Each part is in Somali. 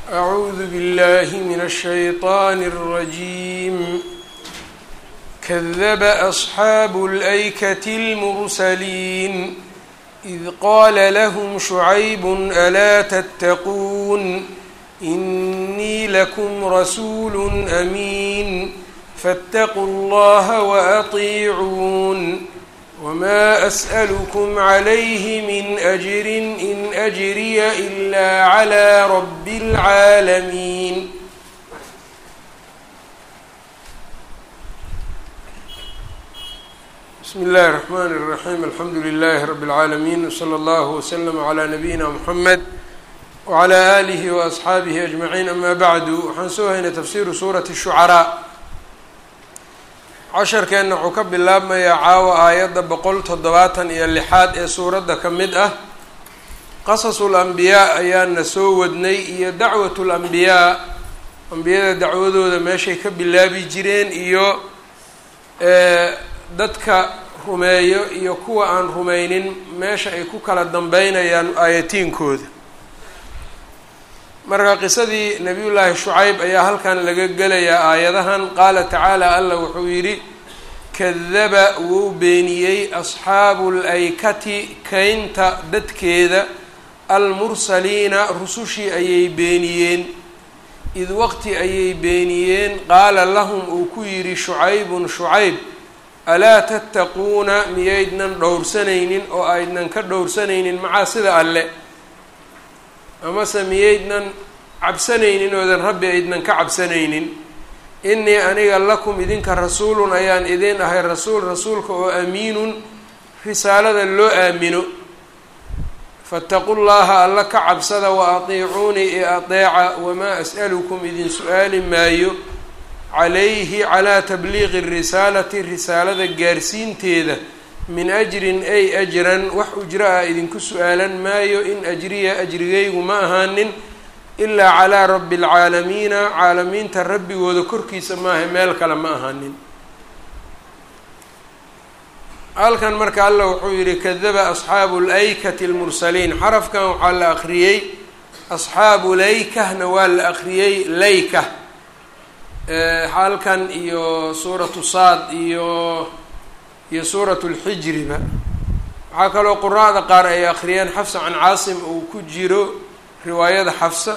أعوذ بالله من الشيطان الرجيم كذب أصحاب الأيكة المرسلين إذ قال لهم شعيب ألا تتقون إني لكم رسول أمين فاتقوا الله وأطيعون وما أسألكم عليه من أجر إن أجري إلا على رب العالمين بسم الله الرحمن الرحيم الحمد لله رب العالمين وصلى الله وسلم على نبينا محمد وعلى آله وأصxaabihi أجمعين أما bعdu waxaan soo haynay tafsiru suuraةi الشhucaraa casharkeenna wuxuu ka bilaabmayaa caawa aayadda boqol toddobaatan iyo lixaad ee suuradda ka mid ah qasasu lambiyaa ayaana soo wadnay iyo dacwatu lambiyaa ambiyada dacwadooda meeshay ka bilaabi jireen iyo dadka rumeeyo iyo kuwa aan rumaynin meesha ay ku kala dambeynayaan aayatiinkooda marka qisadii nabiyullaahi shucayb ayaa halkan laga gelayaa aayadahan qaala tacaala allah wuxuu yidhi kadaba wuu beeniyey asxaabu laykati kaynta dadkeeda almursaliina rusushii ayay beeniyeen id waqti ayay beeniyeen qaala lahum uu ku yidhi shucaybun shucayb alaa tattaquuna miyaydnan dhowrsanaynin oo aydnan ka dhowrsanaynin macaa sida alle amase miyaydnan cabsanaynin oodan rabbi aydnan ka cabsanaynin innii aniga lakum idinka rasuulun ayaan idin ahay rasuul rasuulka oo amiinun risaalada loo aamino fattaqu llaha alla ka cabsada wa atiicuunii i adeeca wamaa as'alukum idin su-aali maayo calayhi calaa tabliiqi risaalati risaalada gaarsiinteeda min ajrin ay ajran wax ujro ah idinku su-aalan maayo in ajriya ajrigaygu ma ahaanin ilaa calaa rabbi alcaalamiina caalamiinta rabbigooda korkiisa maaha meel kale ma ahaanin halkan marka allah wuxuu yihi kadaba asxaabu laykati lmursaliin xarafkan waxaa la akriyey asxaabu laykahna waa la akriyey layka halkan iyo suuratu saad iyo iyo suuratu lxijriba waxaa kaloo quraada qaar ay akriyeen xafsa can caasim uu ku jiro riwaayada xafsa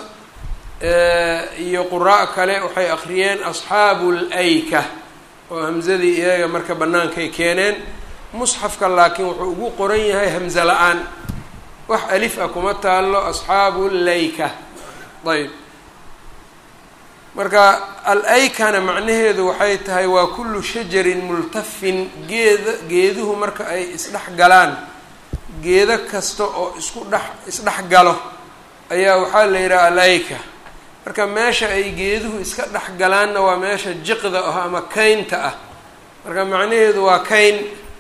iyo qura' kale waxay akriyeen asxaabu layka oo hamzadii iyaga marka bannaankay keeneen musxafka laakiin wuxuu ugu qoran yahay hamze la-aan wax alif ah kuma taalo asxaabu layka ayb marka al-aykana macnaheedu waxay tahay waa kullu shajarin multafin geeda geeduhu marka ay isdhex galaan geedo kasta oo isku dhex isdhex galo ayaa waxaa la yidhaha al-ayka marka meesha ay geeduhu iska dhex galaanna waa meesha jiqda ah ama kaynta ah marka macnaheedu waa kayn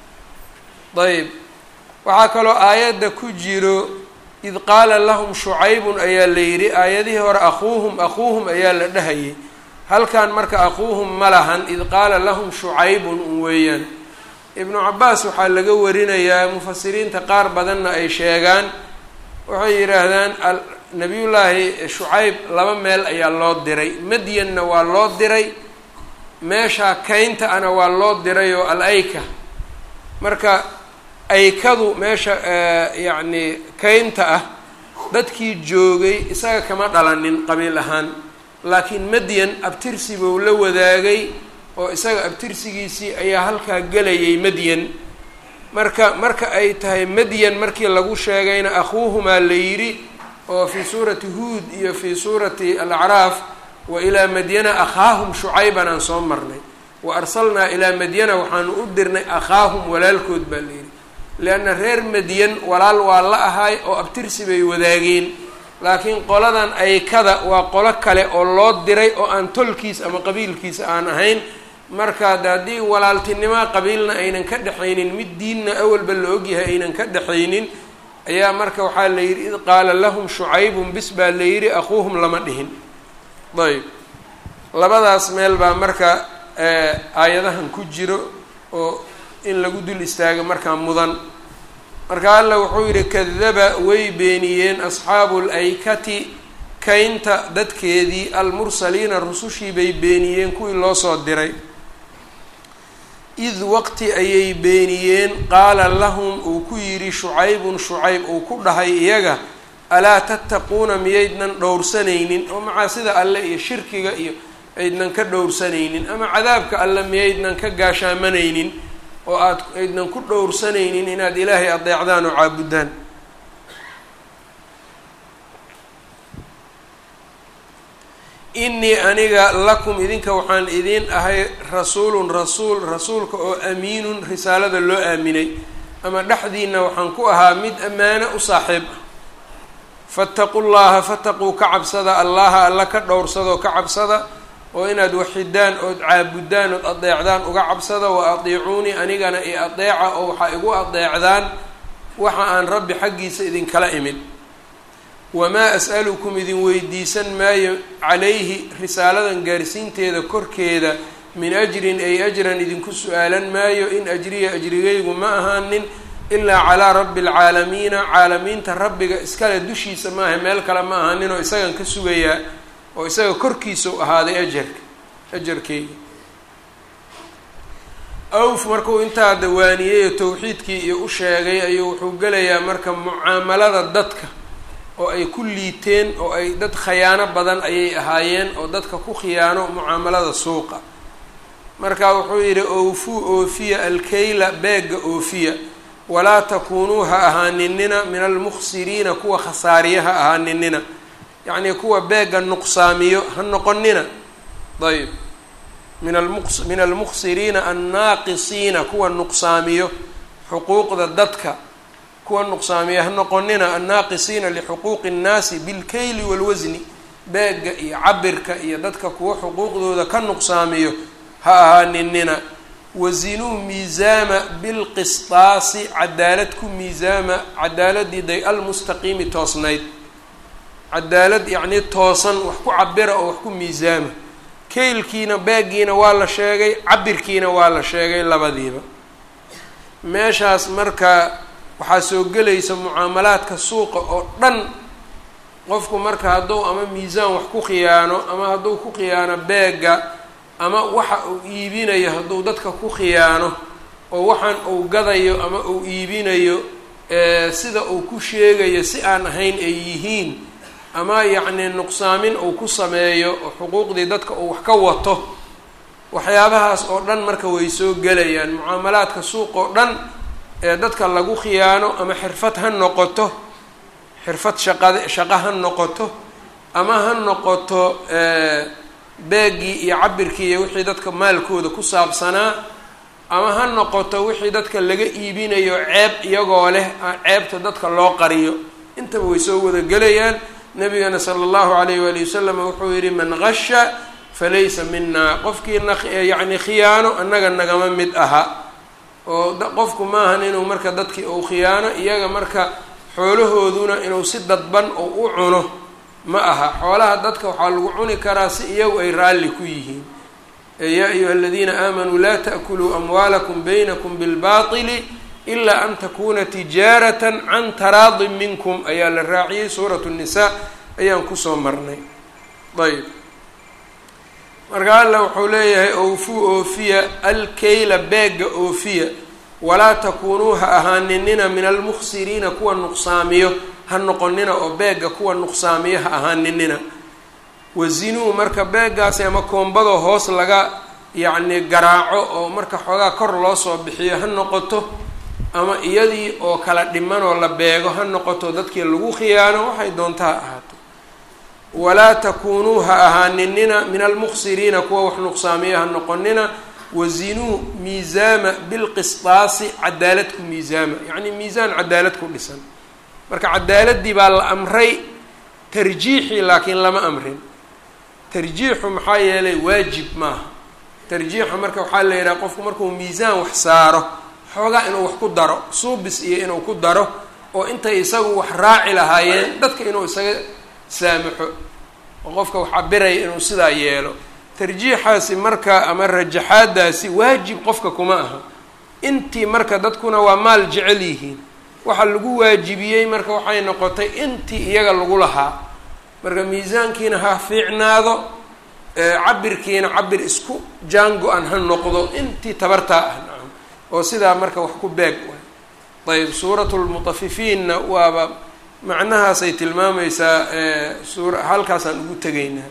ayb waxaa kaloo aayadda ku jiro id qaala lahum shucaybun ayaa la yidhi aayadihii hore akuuhum akuuhum ayaa la dhahayay halkan marka akuuhum ma lahan id qaala lahum shucaybun un weeyaan ibnu cabaas waxaa laga warinayaa mufasiriinta qaar badanna ay sheegaan waxay yidhaahdaan nabiyullaahi shucayb laba meel ayaa loo diray madyanna waa loo diray meeshaa kaynta ana waa loo diray oo al-ayka marka aykadu meesha yacni kaynta ah dadkii joogay isaga kama dhalanin qabiil ahaan laakiin madyan abtirsi buu la wadaagay oo isaga abtirsigiisii ayaa halkaa gelayay madyan marka marka ay tahay madyan markii lagu sheegayna akhuuhumaa la yidhi oo fii suurati huud iyo fii suurati alacraaf wa ilaa madyana akhaahum shucayban aan soo marnay wa arsalnaa ilaa madyana waxaanu u dirnay akhaahum walaalkood baa la yidhi lianna reer madyan walaal waa la ahaay oo abtirsi bay wadaageen laakiin qoladan aykada waa qolo kale oo loo diray oo aan tolkiis ama qabiilkiisa aan ahayn marka de haddii walaaltinimoa qabiilna aynan ka dhexaynin mid diinna awalba la ogyahay aynan ka dhexaynin ayaa marka waxaa la yidhi id qaala lahum shucaybun bis baa la yidhi akuuhum lama dhihin ayb labadaas meel baa marka aayadahan ku jiro oo in lagu dul istaago markaa mudan marka alla wuxuu yidhi kadaba way beeniyeen asxaabu laykati kaynta dadkeedii almursaliina rusushii bay beeniyeen kuwii loo soo diray id waqti ayay beeniyeen qaala lahum uu ku yidhi shucaybun shucayb uu ku dhahay iyaga alaa tattaquuna miyaydnan dhowrsanaynin oo macaasida alle iyo shirkiga iyo aydnan ka dhowrsanaynin ama cadaabka alle miyaydnan ka gaashaamanaynin oo aad aydnan ku dhowrsanaynin inaad ilaahay adeecdaan oo caabudaan innii aniga lakum idinka waxaan idiin ahay rasuulun rasuul rasuulka oo amiinun risaalada loo aaminay ama dhexdiina waxaan ku ahaa mid ammaano u saaxiib ah fattaqu llaha fataquu ka cabsada allaha alla ka dhowrsadoo ka cabsada oo inaad waxidaan ood caabudaan ood adeecdaan uga cabsada wa atiicuunii anigana i adeeca oo waxaa igu adeecdaan waxa aan rabbi xaggiisa idinkala imid wamaa as'alukum idin weydiisan maayo calayhi risaaladan gaarsiinteeda korkeeda min ajrin ay ajran idinku su-aalan maayo in ajriya ajrigaygu ma ahaanin ilaa calaa rabbi alcaalamiina caalamiinta rabbiga iskale dushiisa maaha meel kale ma ahaanin oo isagan ka sugayaa oo isaga korkiisa u ahaaday ajarka ajarkeyga awf markuu intaa dawaaniyey towxiidkii iyo u sheegay ayuu wuxuu gelayaa marka mucaamalada dadka oo ay ku liiteen oo ay dad khayaano badan ayay ahaayeen oo dadka ku khiyaano mucaamalada suuqa marka wuxuu yidhi oofuu oofiya alkayla beega oofiya walaa takuunuu ha ahaaninina min almukhsiriina kuwa khasaariya ha ahaaninina yacnii kuwa beega nuqsaamiyo ha noqonina ayb min almu min almukhsiriina annaaqisiina kuwa nuqsaamiyo xuquuqda dadka kuwa nuqsaamiya ha noqonina annaaqisiina lixuquuqi nnaasi bilkayli walwasni beega iyo cabirka iyo dadka kuwa xuquuqdooda ka nuqsaamiyo ha ahaaninina wazinuu miisaama bilqistaasi cadaalad ku miisaama cadaaladii day almustaqiimi toosnayd cadaalad yacnii toosan wax ku cabira oo wax ku miisaama kaylkiina beegiina waa la sheegay cabirkiina waa la sheegay labadiiba meeshaas marka waxaa soo gelaysa mucaamalaadka suuqa oo dhan qofku marka hadduu ama miisaan wax ku khiyaano ama hadduu ku khiyaano beega ama waxa uu iibinayo hadduu dadka ku khiyaano oo waxaan uu gadayo ama uu iibinayo sida uu ku sheegayo si aan ahayn ay yihiin ama yacnii nuqsaamin uu ku sameeyo oo xuquuqdii dadka uu wax ka wato waxyaabahaas oo dhan marka way soo gelayaan mucaamalaadka suuq oo dhan ee dadka lagu khiyaano ama xirfad ha noqoto xirfad shaqad shaqo ha noqoto ama ha noqoto beegii iyo cabirkii iyo wixii dadka maalkooda ku saabsanaa ama ha noqoto wixii dadka laga iibinayo ceeb iyagoo leh ceebta dadka loo qariyo intaba way soo wada gelayaan nabigana sala allahu alayh waali wasalam wuxuu yihi man gasha falaysa mina qofkiina yacni khiyaano annaga nagama mid aha oo qofku maahan inuu marka dadkii uu khiyaano iyaga marka xoolahooduna inuu si dadban ou u cuno ma aha xoolaha dadka waxaa lagu cuni karaa si iyagu ay raalli ku yihiin yaa ayuha aladiina aamanuu laa ta'kuluu amwaalakum baynakum bilbaطili ilaa an takuna tijaaratan can taraadin minkum ayaa la raaciyey suuratu nnisaa ayaan kusoo marnay ayb marka alla wuxuu leeyahay oofuu oofiya alkayla beega oofiya walaa takuunuu ha ahaaninina min almukhsiriina kuwa nuqsaamiyo ha noqonina oo beega kuwa nuqsaamiyo ha ahaaninina wazinuu marka beegaasi ama koombadoo hoos laga yacni garaaco oo marka xoogaa kor loo soo bixiyo ha noqoto ama iyadii oo kala dhimanoo la beego ha noqoto dadkii lagu khiyaano waxay doonta ha ahaato walaa takuunuu ha ahaaninina min almukhsiriina kuwa wax nuqsaamiyo ha noqonina wazinuu miisaama bilqistaasi cadaalad ku miisaama yacni miisaan cadaalad ku dhisan marka cadaaladii baa la amray tarjiixii laakiin lama amrin tarjiixu maxaa yeelay waajib maaha tarjiixa marka waxaa la yidhaha qofku markuu miisaan wax saaro xoogaa inuu wax ku daro suubis iyo inuu ku daro oo intay isagu wax raaci lahaayeen dadka inuu isaga saamaxo oo qofka wax cabiraya inuu sidaa yeelo tarjiixaasi marka ama rajaxaadaasi waajib qofka kuma aha intii marka dadkuna waa maal jecel yihiin waxa lagu waajibiyey marka waxay noqotay intii iyaga lagu lahaa marka miisaankiina ha fiicnaado cabirkiina cabir isku jaango-an ha noqdo intii tabartaa ah nacam oo sidaa marka wax ku beeg waay ayb suuratu lmutafifiinna waaba macnahaasay tilmaamaysaa suura halkaasaan ugu tegaynaa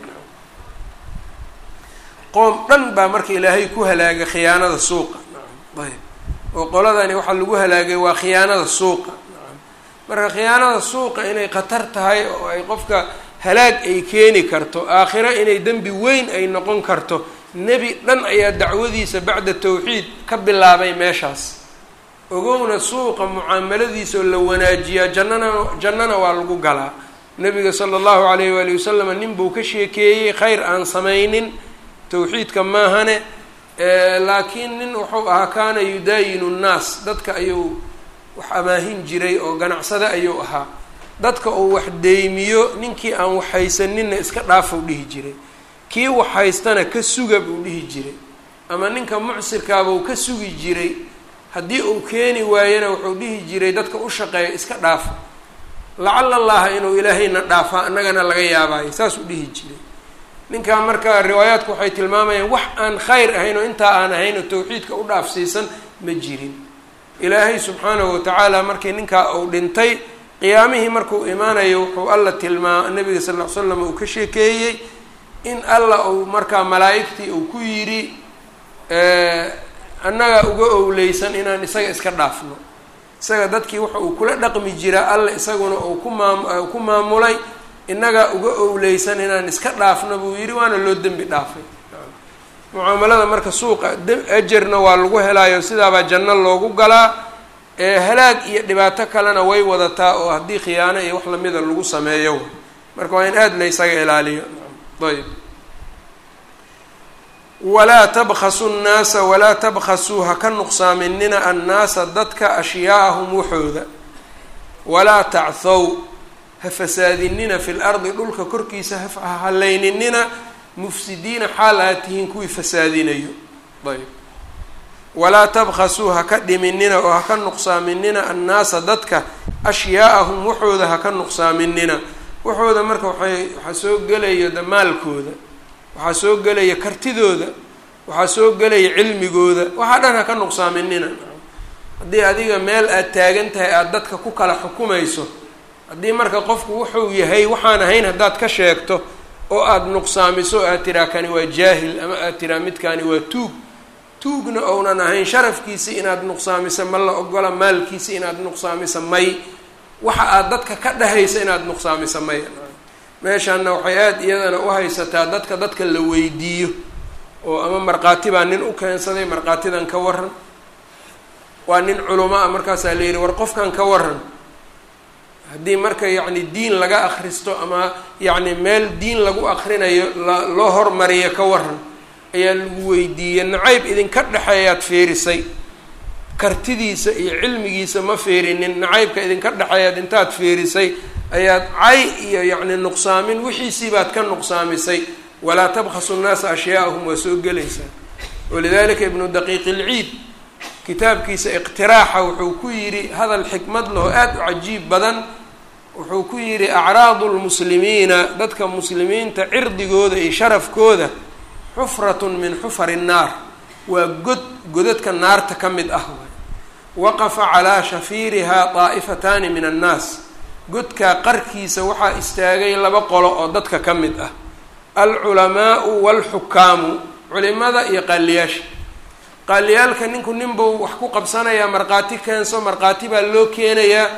qoom dhan baa marka ilaahay ku halaagay khiyaanada suuqa nacam ayb oo qoladani waxaa lagu halaagay waa khiyaanada suuqa nacam marka khiyaanada suuqa inay khatar tahay oo ay qofka halaag ay keeni karto aakhiro inay dembi weyn ay noqon karto nebi dhan ayaa dacwadiisa bacda tawxiid ka bilaabay meeshaas ogowna suuqa mucaamaladiisa oo la wanaajiyaa jannana jannana waa lagu galaa nabiga sala allahu alayh waali wasalam nin buu ka sheekeeyey khayr aan samaynin tawxiidka maahane laakiin nin wuxuu ahaa kaana yudaayinu nnaas dadka ayuu wax amaahin jiray oo ganacsade ayuu ahaa dadka uu wax deymiyo ninkii aan waxhaysaninna iska dhaafou dhihi jiray kii waxhaystana ka suga buu dhihi jiray ama ninka mucsirkaabuu ka sugi jiray haddii uu keeni waayana wuxuu dhihi jiray dadka u shaqeeya iska dhaafa lacala allaha inuu ilaahayna dhaafaa annagana laga yaabaayo saasuu dhihi jiray ninkaa marka riwaayaadku waxay tilmaamayaan wax aan khayr ahayn oo intaa aan ahayn oo tawxiidka u dhaafsiisan ma jirin ilaahay subxaanahu watacaala markii ninkaa uu dhintay qiyaamihii markuu imaanayo wuxuu alla tilmaa nabiga sal ll ly slam uu ka sheekeeyey in alla uu markaa malaa'igtii uu ku yidhi annaga uga owleysan inaan isaga iska dhaafno isaga dadkii waxa uu kula dhaqmi jiraa alla isaguna uu ku maam ku maamulay innaga uga owleysan inaan iska dhaafno buu yidhi waana loo dembi dhaafay mucaamalada marka suuqa ajarna waa lagu helaayo sidaabaa janno loogu galaa halaag iyo dhibaato kalena way wadataa oo haddii khiyaano iyo wax lamida lagu sameeyo marka waa in aada la ysaga ilaaliyo ayb walaa tabkhasu nnaasa walaa tabkhasuu ha ka nuqsaaminina annaasa dadka ashyaa'ahum waxooda walaa tachw ha fasaadinina fi lardi dhulka korkiisa ha hallayninina mufsidiina xaal aad tihiin kuwii fasaadinayo ayb walaa tabkhasuu ha ka dhiminina oo ha ka nuqsaaminina annaasa dadka ashyaa'ahum waxooda ha ka nuqsaaminina waxooda marka waxay waxaa soo gelaya damaalkooda waxaa soo gelaya kartidooda waxaa soo gelaya cilmigooda waxaa dhan ha ka nuqsaaminina haddii adiga meel aad taagan tahay aada dadka ku kala xukumayso haddii marka qofku wuxuu yahay waxaan ahayn haddaad ka sheegto oo aada nuqsaamiso aad tiraa kani waa jaahil ama aad tiraa midkani waa tuug tuugna ounan ahayn sharafkiisi inaad nuqsaamiso ma la ogola maalkiisi inaad nuqsaamiso may waxa aad dadka ka dhahaysa inaad nuqsaamiso may meeshaana waxay aada iyadana u haysataa dadka dadka la weydiiyo oo ama markhaati baa nin u keensaday markhaatidan ka waran waa nin culamo ah markaasaa la yidhi war qofkan ka waran haddii marka yacni diin laga akhristo ama yacni meel diin lagu akrinayo la loo hormariyo ka waran ayaa lagu weydiiyey nacayb idinka dhexeeyaad fiirisay kartidiisa iyo cilmigiisa ma fiirinin nacaybka idinka dhexeeyaad intaad fiirisay ayaad cay iyo yacni nuqsaamin wixiisii baad ka nuqsaamisay walaa tabkhasu nnaasa ashyaa'ahum waa soo gelaysaa walidalika ibnu daqiiq ilciid kitaabkiisa iqtiraaxa wuxuu ku yidhi hadal xikmad laho aada u cajiib badan wuxuu ku yidhi acraadu lmuslimiina dadka muslimiinta cirdigooda iyo sharafkooda xufratun min xufari nnaar waa god godadka naarta ka mid ah waay waqafa calaa shafiirihaa daa'ifataani min annaas godkaa qarkiisa waxaa istaagay laba qolo oo dadka ka mid ah alculamaau waalxukaamu culimada iyo qaaliyaasha qaaliyaalka ninku ninbuu wax ku qabsanayaa markhaati keenso markhaati baa loo keenayaa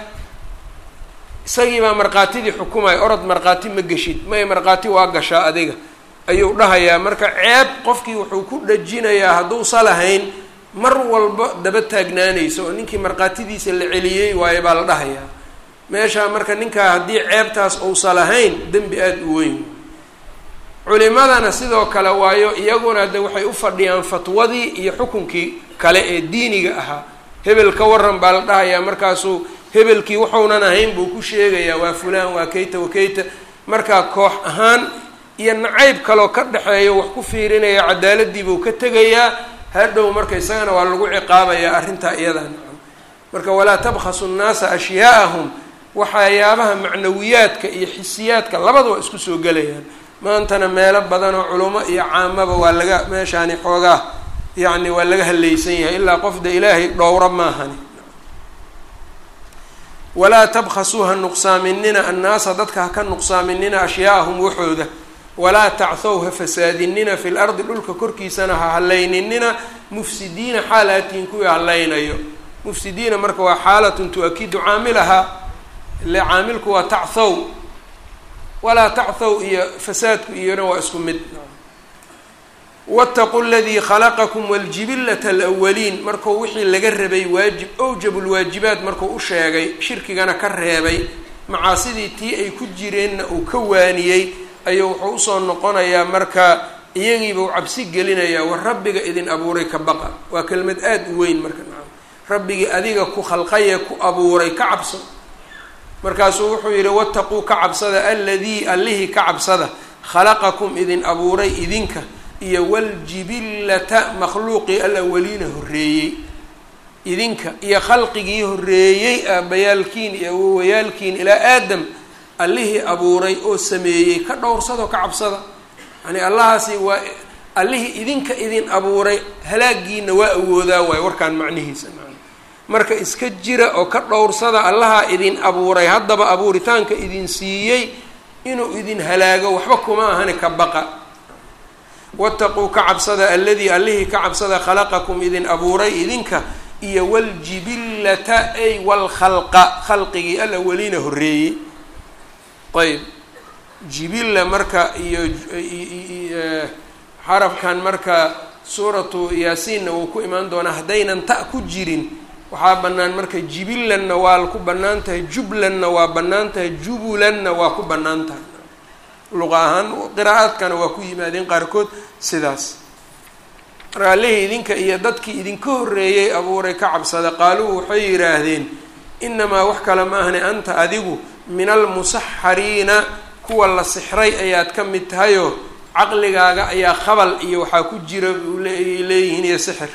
isagii baa markhaatidii xukumaya orod markhaati ma geshid may markhaati waa gashaa adiga ayuu dhahayaa marka ceeb qofkii wuxuu ku dhajinayaa hadduusa lahayn mar walba daba taagnaanayso oo ninkii markhaatidiisa la celiyey waayo baa la dhahayaa meeshaa marka ninkaa haddii ceebtaas uusa lahayn dembi aada u weyn culimadana sidoo kale waayo iyaguna de waxay u fadhiyaan fatwadii iyo xukunkii kale ee diiniga ahaa hebel ka waran baa la dhahayaa markaasuu hebelkii wuxuunan ahayn buu ku sheegayaa waa fulaan waa kayta wakayta markaa koox ahaan iyo nacayb kaloo ka dhexeeyo wax ku fiirinaya cadaaladii buu ka tegayaa hadhow marka isagana waa lagu ciqaabayaa arrintaa iyadaa nacam marka walaa tabkhasu nnaasa ashyaa'ahum waxyaabaha macnawiyaadka iyo xisiyaadka labada waa isku soo gelayaan maantana meelo badan oo culamo iyo caamaba waa laga meeshaani xoogaa yacni waa laga hallaysan yahay ilaa qofda ilaahay dhowro maahani walaa tabkhasuu ha nuqsaaminina annaasa dadka ha ka nuqsaaminina ashyaa'ahum waxooda walaa tachw ha fasaadinina fi lardi dhulka korkiisana ha hallayninina mufsidiina xaalatiin kuwii hallaynayo mufsidiina marka waa xaalatun tu-akidu caamilahaa ile caamilku waa tachow walaa tachow iyo fasaadku iyona waa isku mid wاtaqu ladii khalaqakum wاljibilata alawaliin markuu wixii laga rabay waajib awjab lwaajibaat markuu u sheegay shirkigana ka reebay macaasidii tii ay ku jireenna uu ka waaniyey ayuu wuxuu usoo noqonayaa marka iyagiiba u cabsi gelinayaa war rabbiga idin abuuray ka baqa waa kelmad aada u weyn marka nacam rabbigii adiga ku khalqaye ku abuuray ka cabso markaasuu wuxuu yidhi wataquu ka cabsada aladii allihii ka cabsada khalaqakum idin abuuray idinka iyo waljibillata makhluuqii alawaliina horreeyey idinka iyo khalqigii horreeyey aabayaalkiin iyo awowayaalkiin ilaa aadam allihii abuuray oo sameeyey ka dhowrsado ka cabsada yani allahaasi waa allihii idinka idin abuuray halaagiina waa awoodaa waayo warkaan macnihiisa marka iska jira oo ka dhowrsada allahaa idin abuuray haddaba abuuritaanka idin siiyey inuu idin halaago waxba kuma ahani ka baqa wataquu ka cabsada alladii allihii ka cabsada khalaqakum idin abuuray idinka iyo waljibillata ay walkhalqa khalqigii alawaliina horreeyey ayb jibilla marka iyo xarafkan marka suuratu yaasiinna wuu ku imaan doonaa haddaynan ta ku jirin waxaa bannaan marka jibillanna waa ku bannaan tahay jublanna waa bannaan tahay jubulanna waa ku bannaan tahay luqa ahaan qiraa'aadkana waa ku yimaadeen qaarkood sidaas marka allihii idinka iyo dadkii idinka horreeyey abuuray ka cabsada qaaluu waxay yidhaahdeen inamaa wax kale ma ahne anta adigu min almusaxariina kuwa la sixray ayaad ka mid tahayoo caqligaaga ayaa khabal iyo waxaa ku jira ay leeyihiin iyo sixir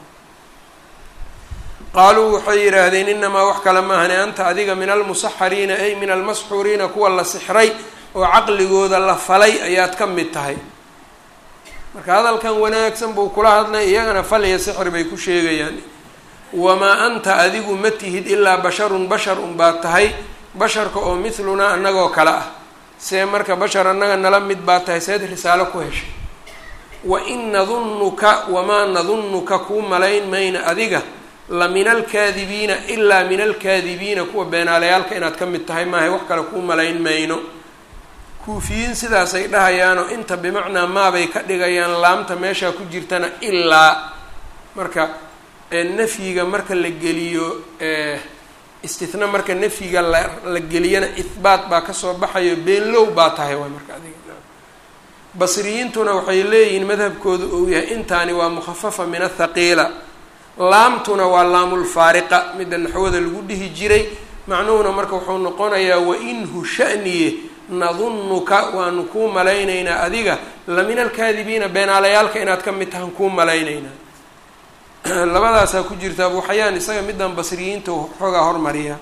qaaluu waxay yidhaahdeen inamaa wax kale ma ahne anta adiga min almusaxariina ay min almasxuuriina kuwa la sixray oo caqligooda la falay ayaad ka mid tahay marka hadalkan wanaagsan buu kula hadlay iyagana fal iyo sixir bay ku sheegayaan wamaa anta adigu ma tihid ilaa basharun bashar unbaad tahay basharka oo mithlunaa annagoo kale ah see marka bashar annaga nala mid baa tahay seed risaalo ku heshay wa in nadunnuka wamaa nadunnuka kuu malayn mayna adiga la min alkaadibiina ilaa min alkaadibiina kuwa beenaalayaalka inaad ka mid tahay maahay wax kale kuu malayn mayno kuufiyiin sidaasay dhahayaanoo inta bimacnaa maabay ka dhigayaan laamta meeshaa ku jirtana ilaa marka nafyiga marka la geliyo istithna marka nafyiga la la geliyana ihbaat baa kasoo baxayo beenlow baa tahay waay marka adiga basriyiintuna waxay leeyihiin madhabkooda uu yahay intaani waa mukhafafa min athaqiila laamtuna waa laamulfaariqa midda naxwada lagu dhihi jiray macnuhuna marka wuxuu noqonayaa wainhu shaniye nadunnuka waanu kuu malaynaynaa adiga la min alkaadibiina beenaalayaalka inaad ka mid tahan kuu malaynaynaa labadaasaa ku jirta abuxayaan isaga middan basriyiinta xoogaa hormariya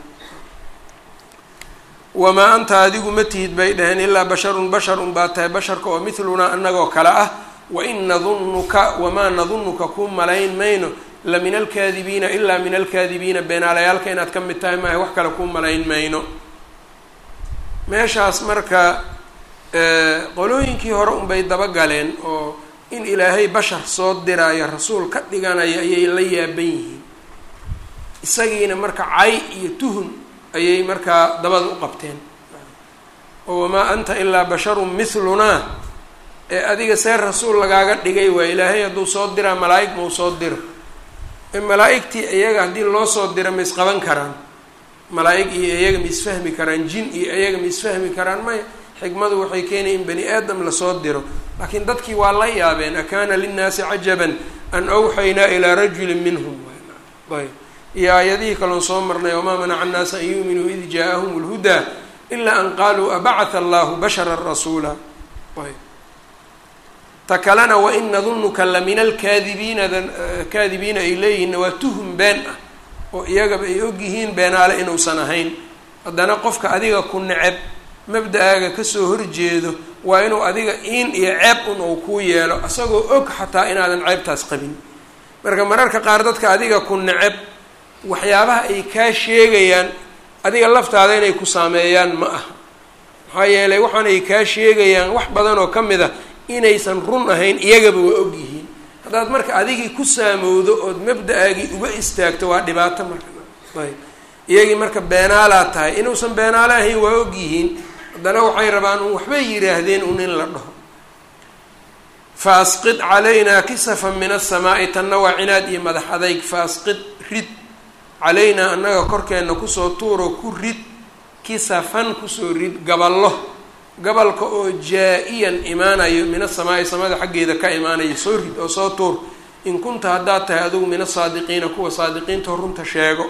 wamaa anta adigu ma tihid bay dhaheen ilaa basharun bashar un baa tahay basharka oo mithlunaa annagoo kale ah wain nadunnuka wamaa nadunnuka kuu malayn mayno la min alkaadibiina ilaa min alkaadibiina beenaalayaalka inaad ka mid tahay maahay wax kale kuu malayn mayno meeshaas marka qolooyinkii hore unbay dabagaleen oo in ilaahay bashar soo diraayo rasuul ka dhiganayo ayay la yaaban yihiin isagiina marka cay iyo tuhun ayay markaa dabada u qabteen oo wamaa anta ilaa basharun mithlunaa ee adiga see rasuul lagaaga dhigay waa ilaahay hadduu soo diraa malaa'ig mau soo diro ee malaa'igtii iyaga haddii loo soo diro ma isqaban karaan malaa'ig iyo iyaga ma isfahmi karaan jin iyo iyaga ma isfahmi karaan maya xikmadu waxay keenaya in bani aadam lasoo diro laakiin dadkii waa la yaabeen akaana linnaasi cajaban an awxaynaa ilaa rajulin minhum ayb iyo aayadihii kaloon soo marnay wamaa manaca annaasa an yuuminuu id jaa-ahum lhudaa ilaa an qaaluu abacatha allahu bashara rasuula ayb ta kalena wain nadunnuka la min alkaadibiina kaadibiina ay leeyihiinna waa tuhum been ah oo iyagaba ay ogyihiin beenaale inuusan ahayn haddana qofka adiga ku neceb mabda-aaga kasoo horjeedo waa inuu adiga in iyo ceeb un uu kuu yeelo isagoo og xataa inaadan ceebtaas qabin marka mararka qaar dadka adiga ku neceb waxyaabaha ay kaa sheegayaan adiga laftaada inay ku saameeyaan ma aha maxaa yeelay waxaanay kaa sheegayaan wax badan oo ka mid a inaysan run ahayn iyagaba waa og yihiin haddaad marka adigii ku saamowdo ood mabda-aagii uga istaagto waa dhibaato marka ayb iyagii marka beenaalaad tahay inuusan beenaalo ahayn waa og yihiin haddana waxay rabaan un waxbay yidhaahdeen un in la dhaho fa asqid calaynaa kisafan min asamaa'i tanna waa cinaad iyo madax adayg fa asqid rid calaynaa annaga korkeenna kusoo tuuro ku rid kisafan kusoo rid gaballo gabalka oo jaa-iyan imaanayo min asamaa'i samada xaggeeda ka imaanayo soo rid oo soo tuur in kunta haddaad tahay adigu min asaadiqiina kuwa saadiqiinta runta sheego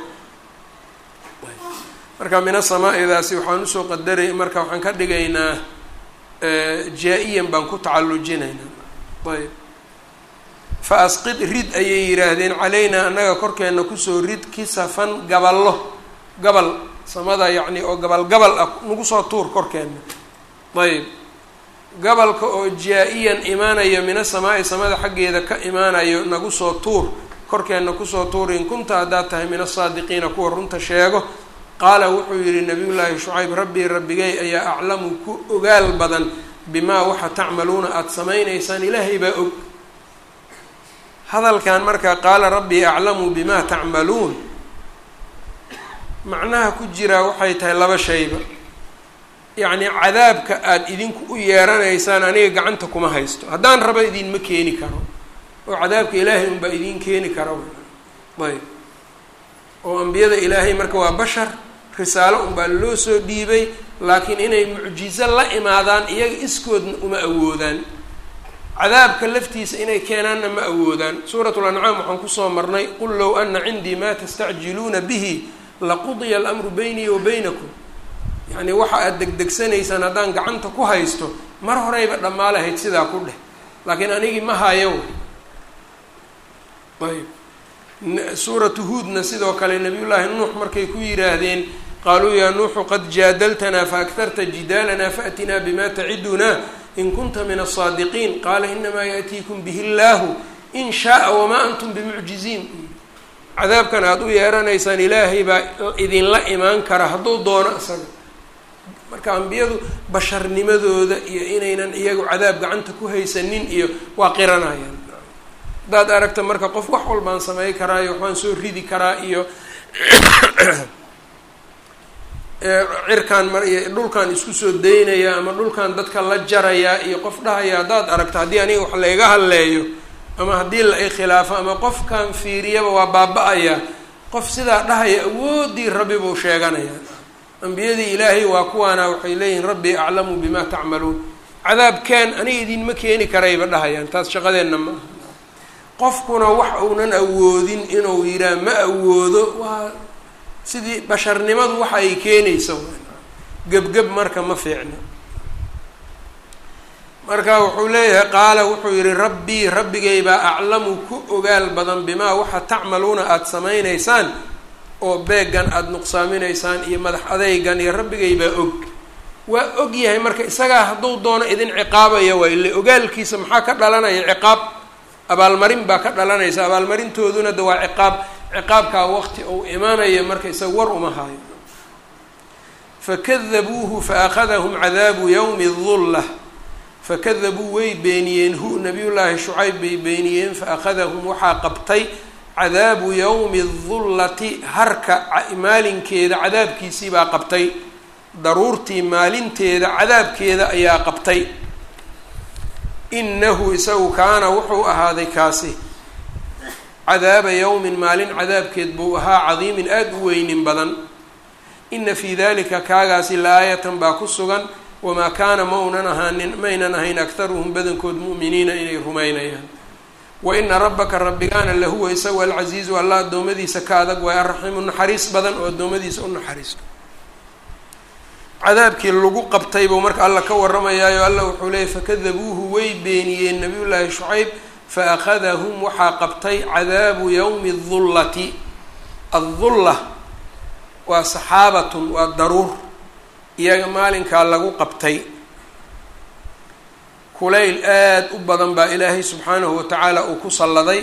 marka min asamaa'idaasi waxaan usoo qadaray marka waxaan ka dhigaynaa jaa-iyan baan ku tacallujinaynaa ayb fa asqid rid ayay yidhaahdeen calaynaa annaga korkeenna kusoo rid kisafan gaballo gabal samada yacni oo gabal gabal ah nagu soo tuur korkeenna ayb gabalka oo jaa-iyan imaanayo min asamaa'i samada xaggeeda ka imaanayo nagu soo tuur korkeenna kusoo tuur in kunta haddaad tahay min asaadiqiina kuwa runta sheego qaala wuxuu yidhi nabiyullaahi shucayb rabbii rabbigay ayaa aclamu ku ogaal badan bimaa waxa tacmaluuna aada samaynaysaan ilaahay baa og hadalkan marka qaala rabbii aclamu bimaa tacmaluun macnaha ku jiraa waxay tahay laba shayba yacni cadaabka aada idinku u yeeranaysaan aniga gacanta kuma haysto haddaan raba idinma keeni karo oo cadaabka ilaahay unbaa idiin keeni kara ayb oo ambiyada ilaahay marka waa bashar risaalo unbaa loo soo dhiibay laakiin inay mucjizo la imaadaan iyaga iskoodna uma awoodaan cadaabka laftiisa inay keenaanna ma awoodaan suuratu lancaam waxaan kusoo marnay qul low ana cindii maa tastacjiluuna bihi laqudiya alamru beynii wa baynakum yacni waxa aada degdegsanaysaan haddaan gacanta ku haysto mar horeyba dhammaa lahayd sidaa ku dheh laakiin anigii ma hayo ayb suuratu huudna sidoo kale nabiyullaahi nuux markay ku yidhaahdeen qaaluu yaa nuuxu qad jaadaltanaa faaktarta jidaalanaa faatinaa bima tacidunaa in kunta min asaadiqiin qaala inamaa yaأtiikum bihi illaahu in shaaa wamaa antum bimucjiziin cadaabkan aada u yeeranaysaan ilaahay baa idinla imaan kara hadduu doono isaga marka ambiyadu basharnimadooda iyo inaynan iyagu cadaab gacanta ku haysanin iyo waa qiranayaan haddaad aragta marka qof wax walbaan samey karaa iyo waxbaan soo ridi karaa iyo cirkaan mar iyo dhulkaan isku soo daynaya ama dhulkaan dadka la jarayaa iyo qof dhahaya haddaad aragto haddii aniga wax layga hadleeyo ama haddii la ikhilaafo ama qofkan fiiriyaba waa baaba-ayaa qof sidaa dhahaya awoodii rabbi buu sheeganayaa ambiyadii ilaahay waa kuwaana waxay leeyihiin rabbi aclamu bima tacmaluun cadaabkaan aniga idinma keeni karayba dhahayaan taas shaqadeenna ma aha qofkuna wax uunan awoodin inuu yiraa ma awoodo waa sidii basharnimadu waxa ay keenaysa gebgeb marka ma fiicna marka wuxuu leeyahay qaala wuxuu yihi rabbii rabbigay baa aclamu ku ogaal badan bimaa waxa tacmaluuna aada samaynaysaan oo beegan aada nuqsaaminaysaan iyo madax adeygan iyo rabbigay baa og waa og yahay marka isagaa hadduu doono idin ciqaabaya waa ile ogaalkiisa maxaa ka dhalanaya ciqaab abaalmarin baa ka dhalanaysa abaalmarintooduna de waa ciqaab ciqaabkaa waqti uu imaanaya marka isaga war uma haayo fakadabuuhu faakadahum cadaabu yawmi dulla fakadabuu way beeniyeen hu nabiyullaahi shucayb bay beeniyeen faakadahum waxaa qabtay cadaabu yawmi dullati harka maalinkeeda cadaabkiisii baa qabtay daruurtii maalinteeda cadaabkeeda ayaa qabtay inahu isagu kaana wuxuu ahaaday kaasi cadaaba yawmin maalin cadaabkeed buu ahaa cadiimin aada u weynin badan ina fii dalika kaagaasi la-aayatan baa ku sugan wamaa kaana ma unan ahaanin maynan ahayn aktaruhum badankood mu'miniina inay rumaynayaan wa ina rabbaka rabbigaana lahuwa isagu alcasiizu alla addoommadiisa ka adag waay arraxiimu naxariis badan oo addoommadiisa u naxariisto cadaabkii lagu qabtay buu marka alla ka warramayaayo alla wuxuu leeyay fakadabuuhu way beeniyeen nabiyullaahi shucayb fa akhadahum waxaa qabtay cadaabu yawmi dullati addulla waa saxaabatun waa daruur iyaga maalinkaa lagu qabtay kulayl aada u badan baa ilaahay subxaanahu wa tacaala uu ku salladay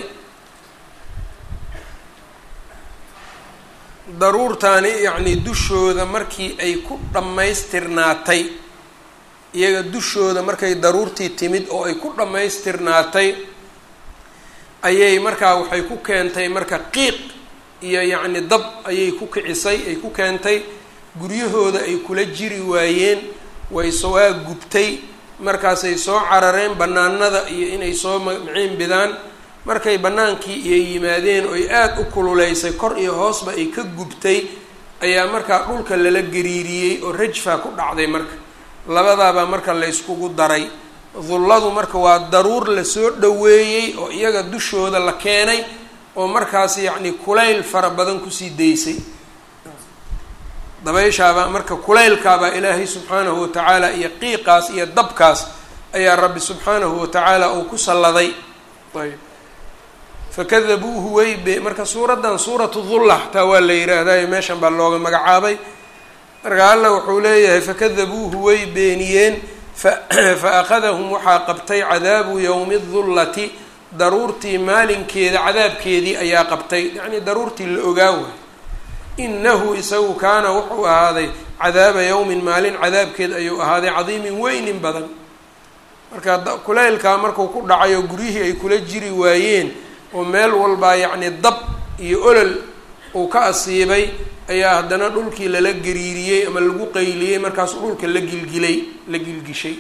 daruurtaani yacnii dushooda markii ay ku dhammaystirnaatay iyaga dushooda markay daruurtii timid oo ay ku dhammaystirnaatay ayay markaa waxay ku keentay marka qiiq iyo yacni dab ayay ku kicisay ay ku keentay guryahooda ay kula jiri waayeen way sowaa gubtay markaasay soo carareen bannaanada iyo inay soo maciin bidaan markay bannaankii iyo yimaadeen oy aada u kululeysay kor iyo hoosba ay ka gubtay ayaa markaa dhulka lala gariiriyey oo rajfa ku dhacday marka labadaabaa marka la yskugu daray dulladu marka waa daruur lasoo dhoweeyey oo iyaga dushooda la keenay oo markaas yacni kulayl fara badan kusii daysay dabayshaabaa marka kulaylkaabaa ilaahay subxaanahu watacaala iyo qiiqaas iyo dabkaas ayaa rabbi subxaanahu watacaala uu ku salladay ayb fakadabuuhu way be marka suuraddan suuratu dulla xataa waa la yidhaahdayo meeshan baa looga magacaabay marka alla wuxuu leeyahay fakadabuuhu way beeniyeen fa akhadahum waxaa qabtay cadaabu yowmi dullati daruurtii maalinkeeda cadaabkeedii ayaa qabtay yacnii daruurtii la ogaa waay inahu isagu kaana wuxuu ahaaday cadaaba yowmin maalin cadaabkeed ayuu ahaaday cadiimin weynin badan marka kulaylkaa markuu ku dhacay oo guryihii ay kula jiri waayeen oo meel walbaa yacni dab iyo olol uu ka asiibay ayaa haddana dhulkii lala gariiriyey ama lagu qayliyey markaasuu dhulka la gilgilay la gilgishay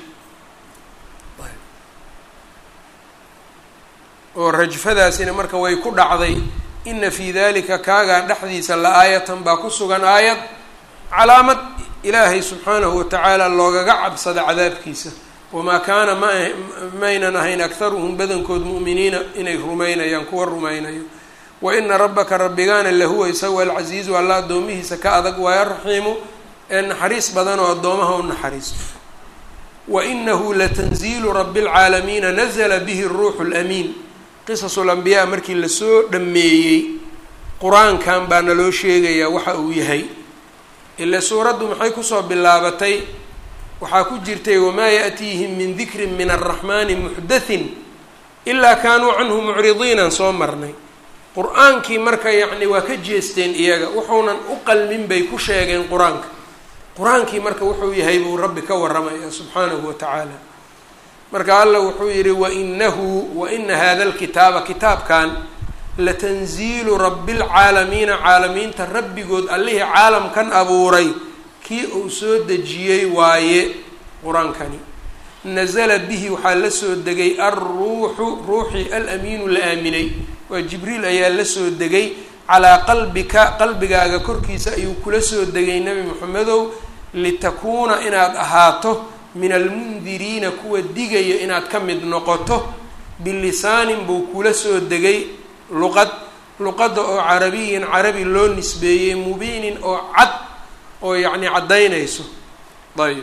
oo rajfadaasina marka way ku dhacday ina fii dalika kaagaa dhexdiisa la aayatan baa ku sugan aayad calaamad ilaahay subxaanahu watacaala loogaga cabsada cadaabkiisa wamaa kaana ma maynan ahayn akharuhum badankood mu'miniina inay rumaynayaan kuwa rumaynayo wa ina rabbaka rabbigaana lahuwa isagu alcasiizu alla addoomihiisa ka adag waayo raxiimu ee naxariis badan oo addoomaha u naxariisto wa inahu latanziilu rabi lcaalamiina nazla bihi ruuxu lamiin qisasu lambiyaa markii lasoo dhameeyey qur-aankan baa naloo sheegayaa waxa uu yahay ile suuraddu maxay kusoo bilaabatay waxaa ku jirtay wamaa yaأtiihim min dikrin min araxmani muxdathin ilaa kaanuu canhu mucridiinan soo marnay qur-aankii marka yacni waa ka jeesteen iyaga wuxuunan u qalmin bay ku sheegeen qur-aanka qur-aankii marka wuxuu yahay buu rabbi ka warramaya subxaanahu wa tacaala marka alla wuxuu yihi wainahu waina hada lkitaaba kitaabkan latanziilu rabi lcaalamiina caalamiinta rabbigood allihii caalamkan abuuray kii uu soo dejiyey waaye qur-aankani nazala bihi waxaa la soo degay alruuxu ruuxii alamiinu la aaminay waa jibriil ayaa la soo degay calaa qalbika qalbigaaga korkiisa ayuu kula soo degay nebi moxamedow litakuuna inaad ahaato min almundiriina kuwa digaya inaad ka mid noqoto bilisaanin buu kula soo degay luqad luqadda oo carabiyin carabi loo nisbeeyey mubiinin oo cad oo yacni caddaynayso ayb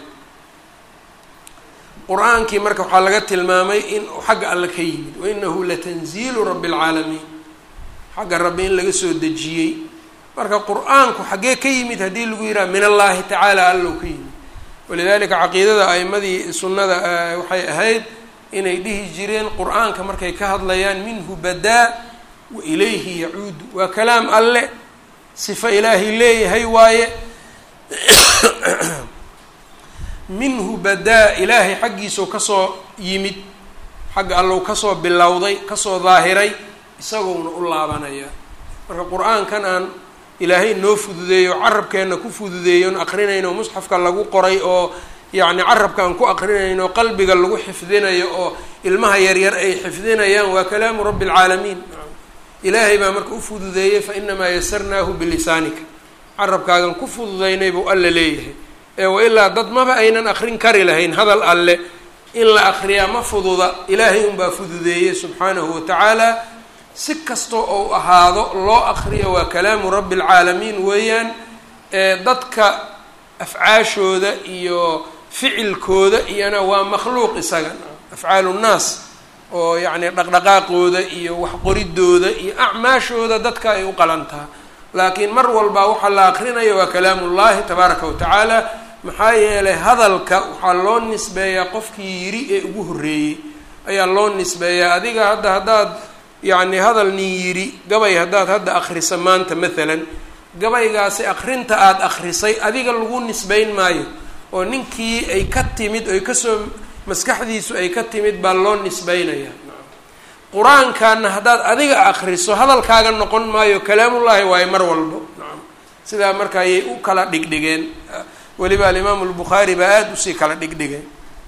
qur-aankii marka waxaa laga tilmaamay in xagga alle ka yimid wainahu latanziilu rabi lcaalamiin xagga rabbi in laga soo dejiyey marka qur-aanku xaggee ka yimid haddii lagu yidhaha min allahi tacaala allow ka yimid walidalika caqiidada a'imadii sunnada waxay ahayd inay dhihi jireen qur-aanka markay ka hadlayaan minhu badaa wa ilayhi yacuudu waa kalaam alle sifo ilaahay leeyahay waaye minhu badaa ilaahay xaggiisau kasoo yimid xagga allow kasoo bilowday kasoo daahiray isagouna u laabanaya marka qur-aankan aan ilaahay noo fududeeyo carabkeenna ku fududeeyon aqrinayno musxafka lagu qoray oo yacni carabka aan ku aqrinayno qalbiga lagu xifdinayo oo ilmaha yaryar ay xifdinayaan waa kalaamu rabbi alcaalamiin ilaahay baa marka u fududeeyey fa inamaa yasarnaahu bilisaanika carabkaagan ku fududaynay buu alle leeyahay ee wailaa dad maba aynan akrin kari lahayn hadal alle in la akriyaa ma fududa ilaahay unbaa fududeeyey subxaanahu watacaala si kastoo ou ahaado loo akriyo waa kalaamu rabbi alcaalamiin weeyaan ee dadka afcaashooda iyo ficilkooda iyana waa makhluuq isaga afcaalu nnaas oo yacni dhaqdhaqaaqooda iyo waxqoridooda iyo acmaashooda dadka ay u qalantaha laakiin mar walba waxaa la akrinayo waa kalaamullahi tabaaraka wa tacaala maxaa yeelay hadalka waxaa loo nisbeeyaa qofkii yiri ee ugu horreeyey ayaa loo nisbeeyaa adiga hadda haddaad yacni hadal nin yiri gabay haddaad hadda akrisa maanta maalan gabaygaasi akrinta aada akrisay adiga lagu nisbeyn maayo oo ninkii ay ka timid oy kasoo maskaxdiisu ay ka timid baa loo nisbeynaya qur-aankana haddaad adiga akriso hadalkaaga noqon maayo kalaamullaahi waayo mar walbo nacam sidaa marka ayay u kala dhigdhigeen weliba alimaamu lbukhaari baa aada usii kala dhigdhigeen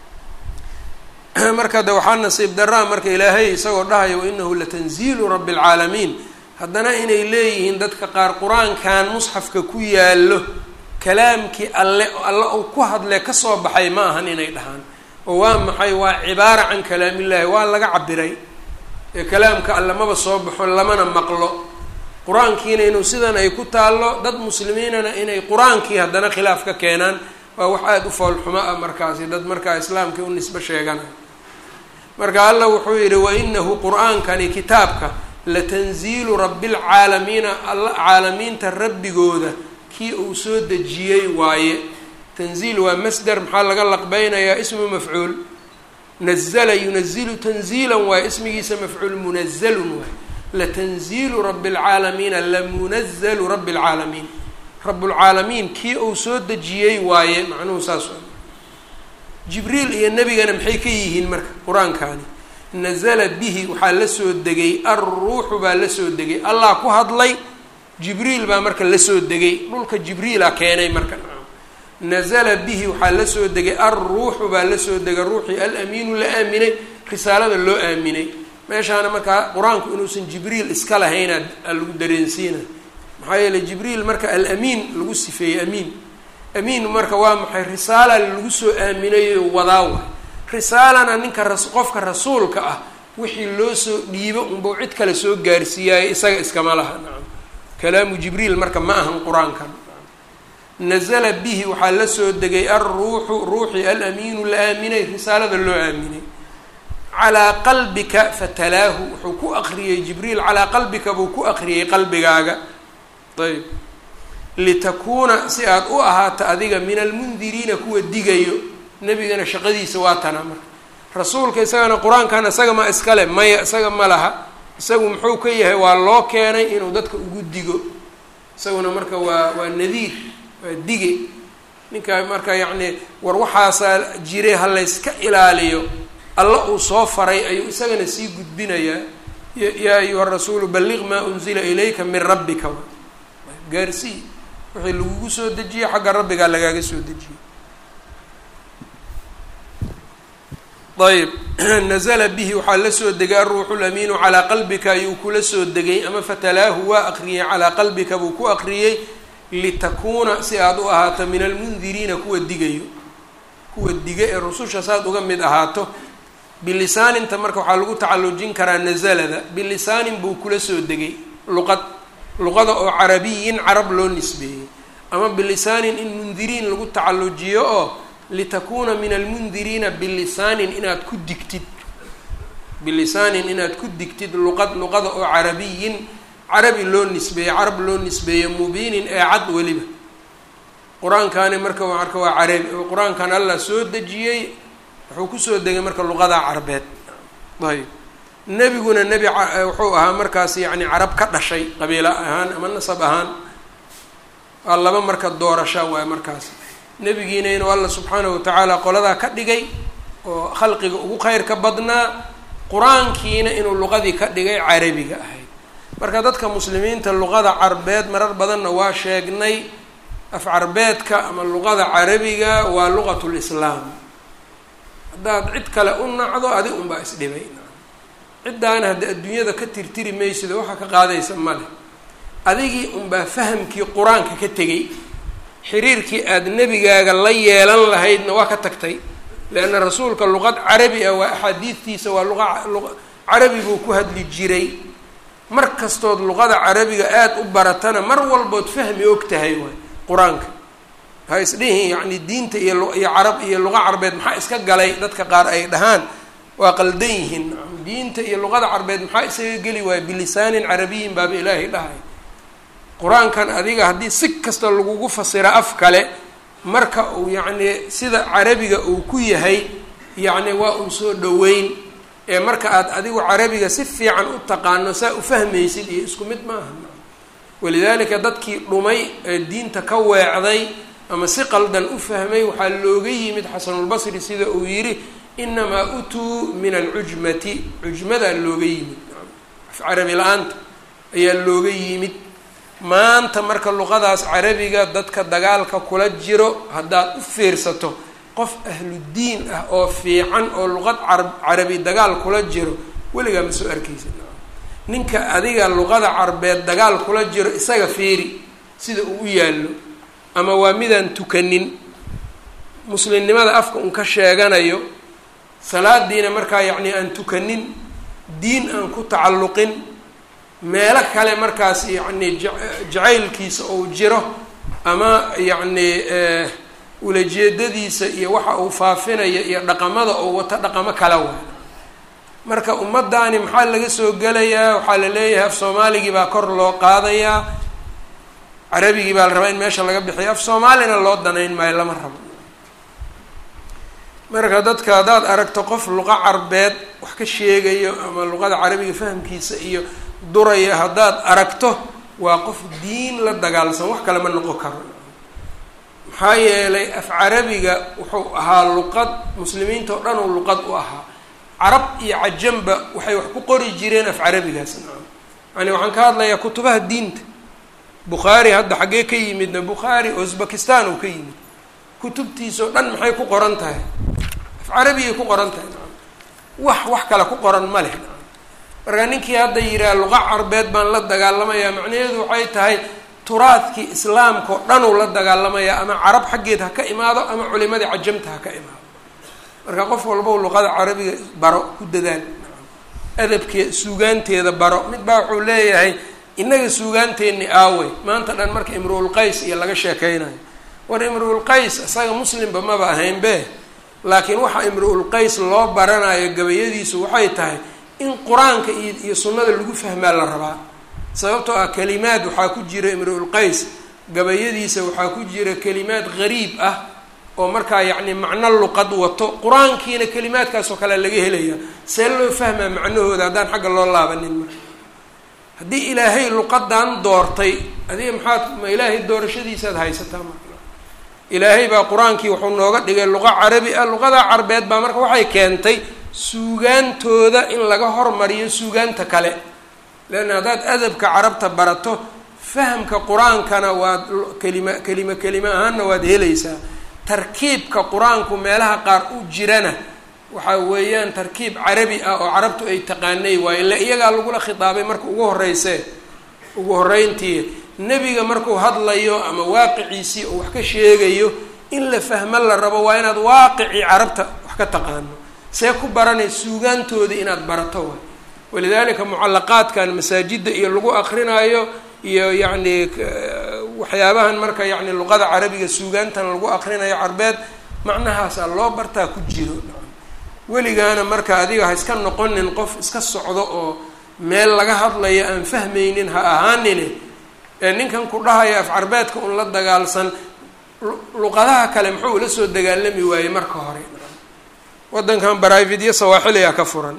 marka de waxaa nasiib daraa marka ilaahay isagoo dhahayo wainahu latanziilu rabbi alcaalamiin haddana inay leeyihiin dadka qaar qur-aankan musxafka ku yaallo kalaamkii alle alle uu ku hadle kasoo baxay ma ahan inay dhahaan oo waa maxay waa cibaara can kalaamillaahi waa laga cabiray ee kalaamka alle maba soo baxo lamana maqlo qur-aankiina inuu sidan ay ku taallo dad muslimiinana inay qur-aankii haddana khilaaf ka keenaan waa wax aada u foolxumo ah markaasi dad markaa islaamkii u nisbo sheeganay marka alla wuxuu yidhi wainahu qur-aankani kitaabka latanziilu rabbilcaalamiina alla caalamiinta rabbigooda kii uu soo dejiyey waaye tanziil waa masder maxaa laga laqbeynayaa ismu mafcuul nazla yunazilu tanziilan waaye ismigiisa mafcuul munazalun waaye latanziilu rabi اlcaalamiina lamunazalu rabi اlcaalamiin rablcaalamiin kii uu soo dejiyey waaye macnuhu saas jibriil iyo nebigana maxay ka yihiin marka qur-aankaani nazala bihi waxaa la soo degay alruuxu baa la soo degay allah ku hadlay jibriil baa marka la soo degay dhulka jibriila keenay marka nazala bihi waxaa la soo degay alruuxu baa la soo degay ruuxii alamiinu la aaminay risaalada loo aaminay meeshaana markaa qur-aanku inuusan jibriil iska lahayna lagu dareensiina maxaa yeeley jibriil marka alamiin lagu sifeeyey amiin amiin marka waa maxay risaala lagu soo aaminayo wadaa waay risaalana ninka ras qofka rasuulka ah wixii loo soo dhiibo unbau cid kale soo gaarsiiyaayo isaga iskama laha nacam kalaamu jibriil marka ma ahan qur-aankan nazala bihi waxaa la soo degay alruuxu ruuxii alamiinu la aaminay risaalada loo aaminay calaa qalbika fatalaahu wuxuu ku akriyey jibriil calaa qalbika buu ku akriyey qalbigaaga ayb litakuuna si aada u ahaato adiga min almundiriina kuwa digayo nebigana shaqadiisa waa tana marka rasuulka isagana qur-aankan isaga ma iskale maya isaga ma laha isagu muxuu ka yahay waa loo keenay inuu dadka ugu digo isaguna marka waa waa nadiir waa dige ninka marka yacni war waxaasaa jire ha layska ilaaliyo alla uu soo faray ayuu isagana sii gudbinayaa yaa ayuha rasuulu balliq maa unzila ilayka min rabbika gaarsii wixii lagugu soo dejiyey xagga rabbigaa lagaaga soo dejiyey ayb nazla bihi waxaa la soo degay aruuxu lamiinu calaa qalbika ayuu kula soo degay ama fatalaahu waa aqriyey calaa qalbika buu ku aqriyey litakuuna si aada u ahaato min almundiriina kuwa digayo kuwa diga ee rususha saad uga mid ahaato bilisaaninta marka waxaa lagu tacallujin karaa nazalada bilisaanin buu kula soo degay luqad luqada oo carabiyin carab loo nisbeeyey ama bilisaanin in mundiriin lagu tacallujiyo oo litakuuna min almundiriina bilisaanin inaad ku digtid bilisaanin inaad ku digtid luqad luqada oo carabiyin carabi loo nisbeeyey carab loo nisbeeye mubiinin ee cad weliba qur-aankani marka marka waa carabi qur-aankan allah soo dejiyey wuxuu kusoo degay marka luqada carbeed ayb nebiguna nebi wuxuu ahaa markaas yacni carab ka dhashay qabiilo ahaan ama nasab ahaan waa laba marka doorasha waay markaas nebigiina inuu alla subxaanahu watacaala qoladaa ka dhigay oo khalqiga ugu khayrka badnaa qur-aankiina inuu luqadii ka dhigay carabiga ahayd marka dadka muslimiinta luqada carbeed marar badanna waa sheegnay af carbeedka ama luqada carabiga waa luqatul islaam haddaad cid kale u nacdo adi unbaa isdhibay ciddaana hadda adduunyada ka tirtiri maysido waxaa ka qaadaysa male adigii unbaa fahamkii qur-aanka ka tegay xiriirkii aada nebigaaga la yeelan lahaydna waa ka tagtay leanna rasuulka luqad carabi ah waa axaadiidtiisa waa luqa luqa carabi buu ku hadli jiray mar kastood luqada carabiga aada u baratana mar walbood fahmi og tahay waay qur-aanka ha isdhihin yacni diinta iyo iyo carab iyo luqa carbeed maxaa iska galay dadka qaar ay dhahaan waa qaldan yihiin diinta iyo luqada carbeed maxaa isaga geli waaya bilisaanin carabiyin baaba ilaahay dhahay qur-aankan adiga haddii si kasta lagugu fasiro af kale marka uu yacni sida carabiga uu ku yahay yacni waa un soo dhoweyn ee marka aad adigu carabiga si fiican u taqaano saa u fahmaysid iyo isku mid maaha walidaalika dadkii dhumay ee diinta ka weecday ama si qaldan u fahmay waxaa looga yimid xasanulbasri sida uu yidhi inamaa utuu min alcujmati cujmadaa looga yimid af carabi la-aanta ayaa looga yimid maanta marka luqadaas carabiga dadka dagaalka kula jiro haddaad u fiirsato qof ahludiin ah oo fiican oo luqad carab carabi dagaal kula jiro weligaa ma soo arkaysa ninka adiga luqada carbeed dagaal kula jiro isaga fiiri sida uu u yaallo ama waa midaan tukanin muslimnimada afka un ka sheeganayo salaadiina markaa yacni aan tukanin diin aan ku tacalluqin meelo kale markaas yacni jacaylkiisa uu jiro ama yacni ulajeedadiisa iyo waxa uu faafinayo iyo dhaqamada uu wato dhaqamo kala waa marka ummaddaani maxaa laga soo gelayaa waxaa la leeyahay af soomaaligii baa kor loo qaadayaa carabigii baa la rabaa in meesha laga bixiyo af soomaalina loo danayn maayo lama rabo marka dadka haddaad aragto qof luqa carbeed wax ka sheegayo ama luqada carabiga fahamkiisa iyo duraya haddaad aragto waa qof diin la dagaalsan wax kale ma noqon karo maxaa yeelay af carabiga wuxuu ahaa luqad muslimiinta oo dhan uu luqad u ahaa carab iyo cajamba waxay wax ku qori jireen af carabigaas yani waxaan ka hadlayaa kutubaha diinta bukhaari hadda xaggee ka yimidna bukhaari uzbekistan uu ka yimid kutubtiisao dhan maxay ku qoran tahay af carabigay ku qoran tahay wax wax kale ku qoran ma leh marka ninkii hadda yihaha luqa carbeed baan la dagaalamayaa macnaheedu waxay tahay turaadkii islaamka oo dhan uu la dagaalamayaa ama carab xaggeed ha ka imaado ama culimadii cajamta ha ka imaado marka qof walbow luqada carabiga baro ku dadaal adabkee suugaanteeda baro mid baa wuxuu leeyahay innaga suugaanteenni aawey maanta dhan marka imruul qays iyo laga sheekeynayo war imruul qays isaga muslimba maba ahayn be laakiin waxa imruul qays loo baranayo gabayadiisu waxay tahay in qur-aanka iyo iyo sunnada lagu fahmaa la rabaa sababtoo ah kelimaad waxaa ku jira imruul qays gabayadiisa waxaa ku jira kelimaad gariib ah oo markaa yacni macno luqad wato qur-aankiina kelimaadkaasoo kale laga helaya see loo fahmaa macnahooda haddaan xagga loo laabanin marka haddii ilaahay luqadan doortay adiga maxaad ma ilaahay doorashadiisaad haysataa marka ilaahay baa qur-aankii wuxuu nooga dhigay luqa carabi ah luqada carbeed baa marka waxay keentay suugaantooda in laga hormariyo suugaanta kale leanna haddaad adabka carabta barato fahamka qur-aankana waad kelima kelima kelima ahaanna waad helaysaa tarkiibka qur-aanku meelaha qaar u jirana waxaa weeyaan tarkiib carabi ah oo carabtu ay taqaanay waayo ille iyagaa lagula khitaabay marka ugu horreysee ugu horreyntii nebiga markuu hadlayo ama waaqiciisii oo wax ka sheegayo in la fahmo la rabo waa inaad waaqicii carabta wax ka taqaano see ku baranay suugaantoodii inaad barato waay walidaalika mucallaqaadkan masaajidda iyo lagu akrinaayo iyo yacni waxyaabahan marka yacni luqada carabiga suugaantan lagu akrinayo carbeed macnahaasaa loo bartaa ku jiro weligaana marka adiga ha iska noqonin qof iska socdo oo meel laga hadlayo aan fahmaynin ha ahaanine ee ninkan ku dhahaya af carbeedka un la dagaalsan luqadaha kale muxuu ula soo dagaalami waayey marka hore waddankan baraavidyo sawaaxiligaa ka furan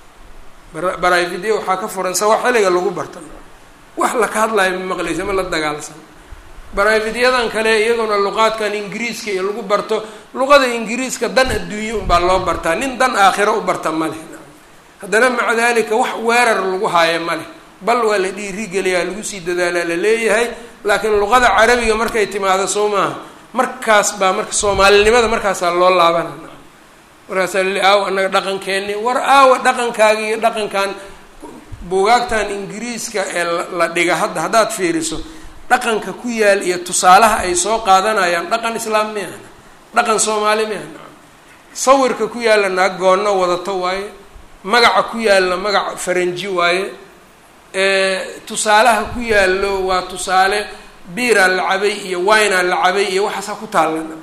baraavidyo waxaa ka furan sawaaxiliga lagu barta wax laka hadlayo ma maqlaysa ma la dagaalsan baraavidyadan kale iyaduna luqaadkan ingiriiska iyo lagu barto luqada ingiriiska dan adduunye unbaa loo bartaa nin dan aakhiro u barta ma leh haddana maca dalika wax weerar lagu haayo ma leh bal waa la dhiirigeliyaa lagu sii dadaalaa la leeyahay laakiin luqada carabiga markay timaado soo maaha markaas baa marka soomaalinimada markaasaa loo laabana markaasaa lali aawa annaga dhaqankeeni war aawa dhaqankaaga iyo dhaqankan buugaagtan ingiriiska ee la dhiga hadda haddaad fiiriso dhaqanka ku yaal iyo tusaalaha ay soo qaadanayaan dhaqan islaam miyahna dhaqan soomaali miyahna sawirka ku yaalla naag goonno wadato waaye magaca ku yaalla magac faranji waaye tusaalaha ku yaallo waa tusaale biiraa la cabay iyo winaa la cabay iyo waxaasaa ku taallana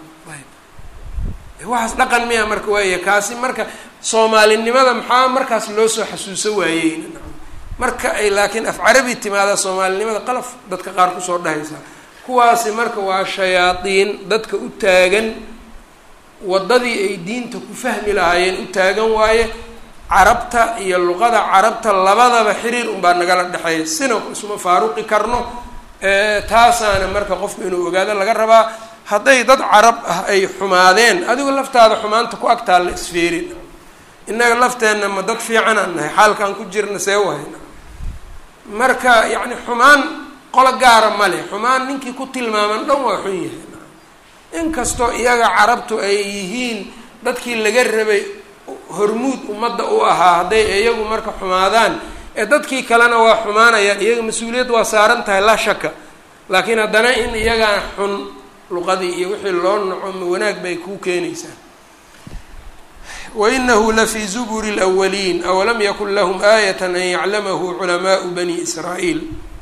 waxaas dhaqan miya marka waaya kaasi marka soomaalinimada maxaa markaas loo soo xasuuso waayeyna marka ay laakiin af carabi timaada soomaalinimada qalaf dadka qaar kusoo dhahaysaa kuwaasi marka waa shayaadiin dadka u taagan waddadii ay diinta ku fahmi lahaayeen u taagan waaye carabta iyo luqada carabta labadaba xiriir unbaa nagala dhexeeya sina isuma faaruqi karno taasaana marka qofku inuu ogaado laga rabaa hadday dad carab ah ay xumaadeen adigu laftaada xumaanta ku agtaa la isfeerin innaga lafteenna ma dad fiicanaan nahay xaalkaan ku jirna see wahayna marka yacni xumaan qolo gaara ma leh xumaan ninkii ku tilmaaman dhan waa xun yahay inkastoo iyaga carabtu ay yihiin dadkii laga rabay hormuud ummadda u ahaa hadday iyagu marka xumaadaan ee dadkii kalena waa xumaanayaan iyaga mas-uuliyad waa saaran tahay laa shaka laakiin haddana in iyagaa xun luqadii iyo wixii loo naco ma wanaag bay kuu keenaysaa wainahu lafii zuburi lwaliin awalam yakun lahum aayat an yaclamahu culamaau bani israa'iil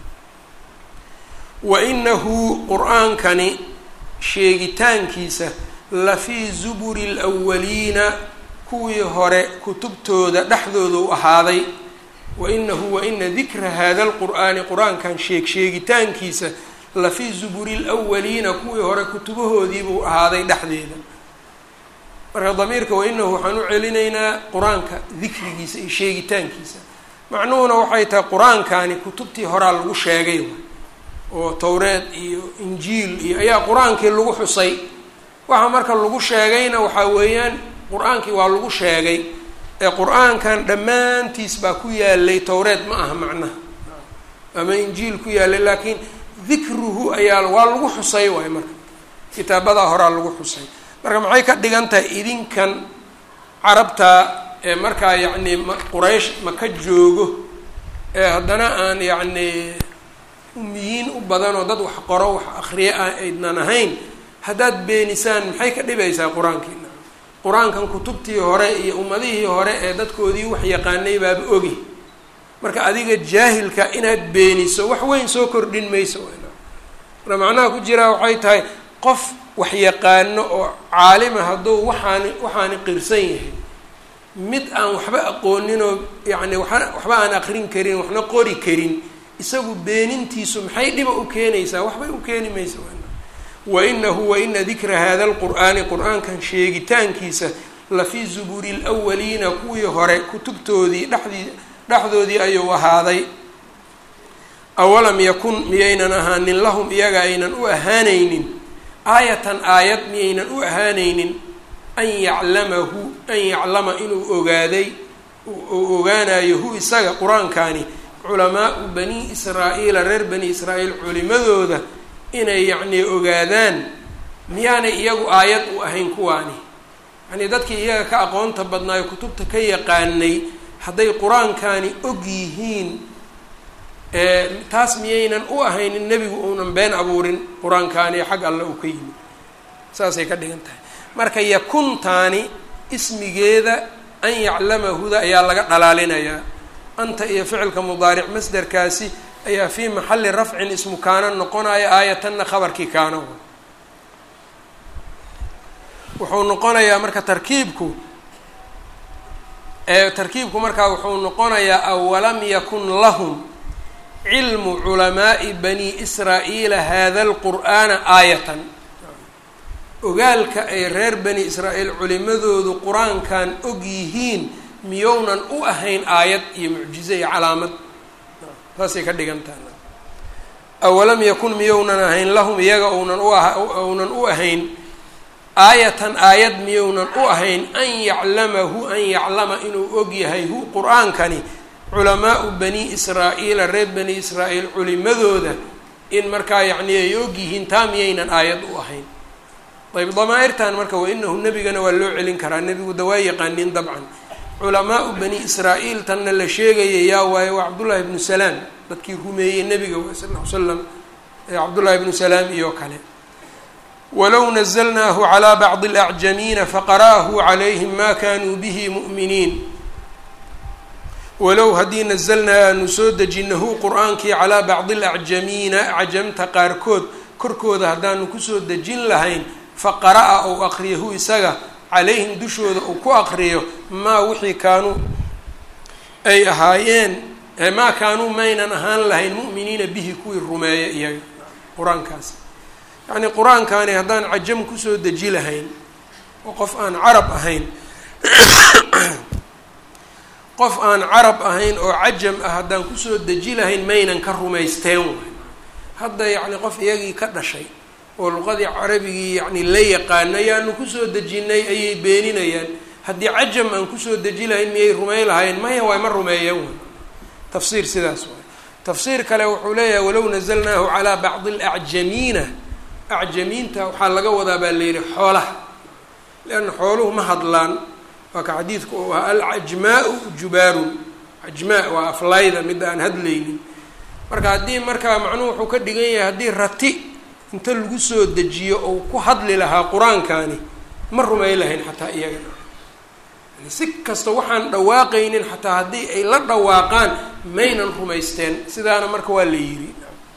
wainahu qur-aankani sheegitaankiisa lafii zuburi lwaliina kuwii hore kutubtooda dhexdooda u ahaaday wainahu waina dikra hada lqur'aani qur-aankan sheeg sheegitaankiisa lafii zuburi lwaliina kuwii hore kutubahoodiibuu ahaaday dhexdeeda marka damiirka wainahu waxaan u celinaynaa qur-aanka dikrigiisa iyo sheegitaankiisa macnuhuna waxay tahay qur-aankani kutubtii horaa lagu sheegay oo towreed iyo injiil iyo ayaa qur-aankii lagu xusay waxa marka lagu sheegayna waxaa weeyaan qur-aankii waa lagu sheegay ee qur-aankan dhammaantiis baa ku yaalay towreed ma aha macnaha ama injiil ku yaalay laakiin dikruhu ayaa waa lagu xusay waay marka kitaabadaa horaa lagu xusay marka maxay ka dhigan tahay idinkan carabta ee markaa yacni ma quraysh ma ka joogo ee haddana aan yacni umiyiin u badan oo dad wax qoro wax akriye ah aydnan ahayn haddaad beenisaan maxay ka dhibaysaa qur-aankiina qur-aankan kutubtii hore iyo ummadihii hore ee dadkoodii wax yaqaanay baaba ogi marka adiga jaahilka inaad beeniso wax weyn soo kordhin mayso marka macnaha ku jiraa waxay tahay qof wax yaqaano oo caalima hadduu waxaani waxaani qirsan yahay mid aan waxba aqooninoo yacni waa waxba aan aqrin karin waxna qori karin isagu beenintiisu maxay dhiba u keenaysaa waxbay u keeni maysa wainahu waina dikra hada lqur'aani qur-aankan sheegitaankiisa lafii zuburi lwaliina kuwii hore kutubtoodii dhexdii dhexdoodii ayuu ahaaday awalam yakun miyaynan ahaanin lahum iyaga aynan u ahaanaynin aayatan aayad miyaynan u ahaanaynin an yaclamahu an yaclama inuu ogaaday uu ogaanayo hu isaga qur-aankani culamaau bani israa'iila reer bani israa'iil culimadooda inay yacnii ogaadaan miyaanay iyagu aayad u ahayn kuwaani yacnii dadkii iyaga ka aqoonta badnaayo kutubta ka yaqaanay hadday qur-aankani og yihiin taas miyaynan u ahaynin nebigu uunan been abuurin qur-aankaani xag alle uu ka yimid saasay ka dhigan tahay marka yakuntaani ismigeeda an yaclamahuda ayaa laga dhalaalinayaa anta iyo ficilka mudaaric masderkaasi ayaa fii maxali rafcin ismu kaana noqonaya aayatanna khabarkii kaano wuxuu noqonayaa marka tarkiibku tarkiibku markaa wuxuu noqonayaa awalam yakun lahum cilmu culamaa'i bani israa'iila hada lqur'aana aayatan ogaalka ay reer bani israa'iil culimadoodu qur-aankan og yihiin miyownan u ahayn aayad iyo mucjize iyo calaamad saasay ka dhigan taha awalam yakun miyownan ahayn lahum iyaga ounan u ah ounan u ahayn aayatan aayad miyownan u ahayn an yaclamahu an yaclama inuu og yahay hu qur-aankani culamaau bani israa'iila reer bani israa'iil culimadooda in markaa yacni ay og yihiin taa miyaynan aayad u ahayn ayb damaa-irtan marka wa inahu nebigana waa loo celin karaa nebigu dawaa yaqaanin dabcan culamaau bani israa'iil tanna la sheegaya yaa waaye waa cabdullaahi ibnu salaam dadkii rumeeyey nebiga wa sal l slam cabdullaahi ibnu salaam iyo kale walow nazlnaahu calىa bacdi اlacjamiina faqara'ahu calayhim ma kanuu bihi mu'miniin walow haddii nazalnaa aanu soo dejinahu qur-aankii calaa bacdi alacjamiina cajamta qaarkood korkooda haddaanu kusoo dejin lahayn faqara'a ou aqriyahu isaga calayhim dushooda uu ku aqriyo maa wixii kaanuu ay ahaayeen maa kaanuu maynan ahaan lahayn mu'miniina bihi kuwii rumeeya iyaga qur-aankaasi yacnii qur-aankani haddaan cajam kusoo deji lahayn oo qof aan carab ahayn qof aan carab ahayn oo cajam ah haddaan kusoo deji lahayn maynan ka rumaysteen waay hadda yacni qof iyagii ka dhashay oo luqadii carabigii yacni la yaqaano ayaanu kusoo dejinay ayay beeninayaan haddii cajam aan kusoo deji lahayn miyay rumey lahayn maya waay ma rumeeyeen waay tafsiir sidaas waay tafsiir kale wuxuu leeyahay walow nazalnaahu calaa bacdi alacjamiina acjamiinta waxaa laga wadaa baa layidhi xoolaha leanna xooluhu ma hadlaan waa ka xadiidku uu ahaa alcajmaau jubaarun cajmaa waa aflayda midda aan hadlaynin marka haddii markaa macnuhu wuxuu ka dhigan yahay haddii rati inta lagu soo dejiyo ou ku hadli lahaa qur-aankani ma rumey lahayn xataa iyaga yani si kasta waxaan dhawaaqaynin xataa haddii ay la dhawaaqaan maynan rumaysteen sidaana marka waa la yidhi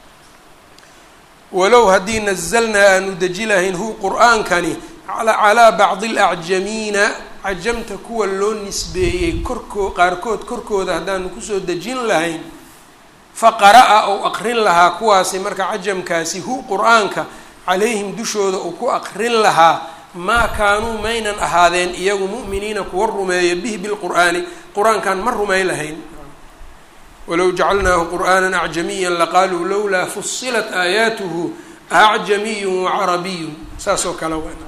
walow haddii nazalnaa aanu deji lahayn hu qur-aankani calaa bacdi alacjamiina cajamta kuwa loo nisbeeyey korkoo qaarkood korkooda haddaanu kusoo dejin lahayn faqara-a ou aqrin lahaa kuwaasi marka cajamkaasi hu qur-aanka calayhim dushooda uu ku aqrin lahaa maa kaanuu maynan ahaadeen iyagu mu'miniina kuwa rumeeya bihi bilqur'aani qur-aankan ma rumay lahayn walow jacalnaahu qur'aana acjamiya laqaaluu lowlaa fusilat aayaatuhu acjamiyun wacarabiyun saas oo kale w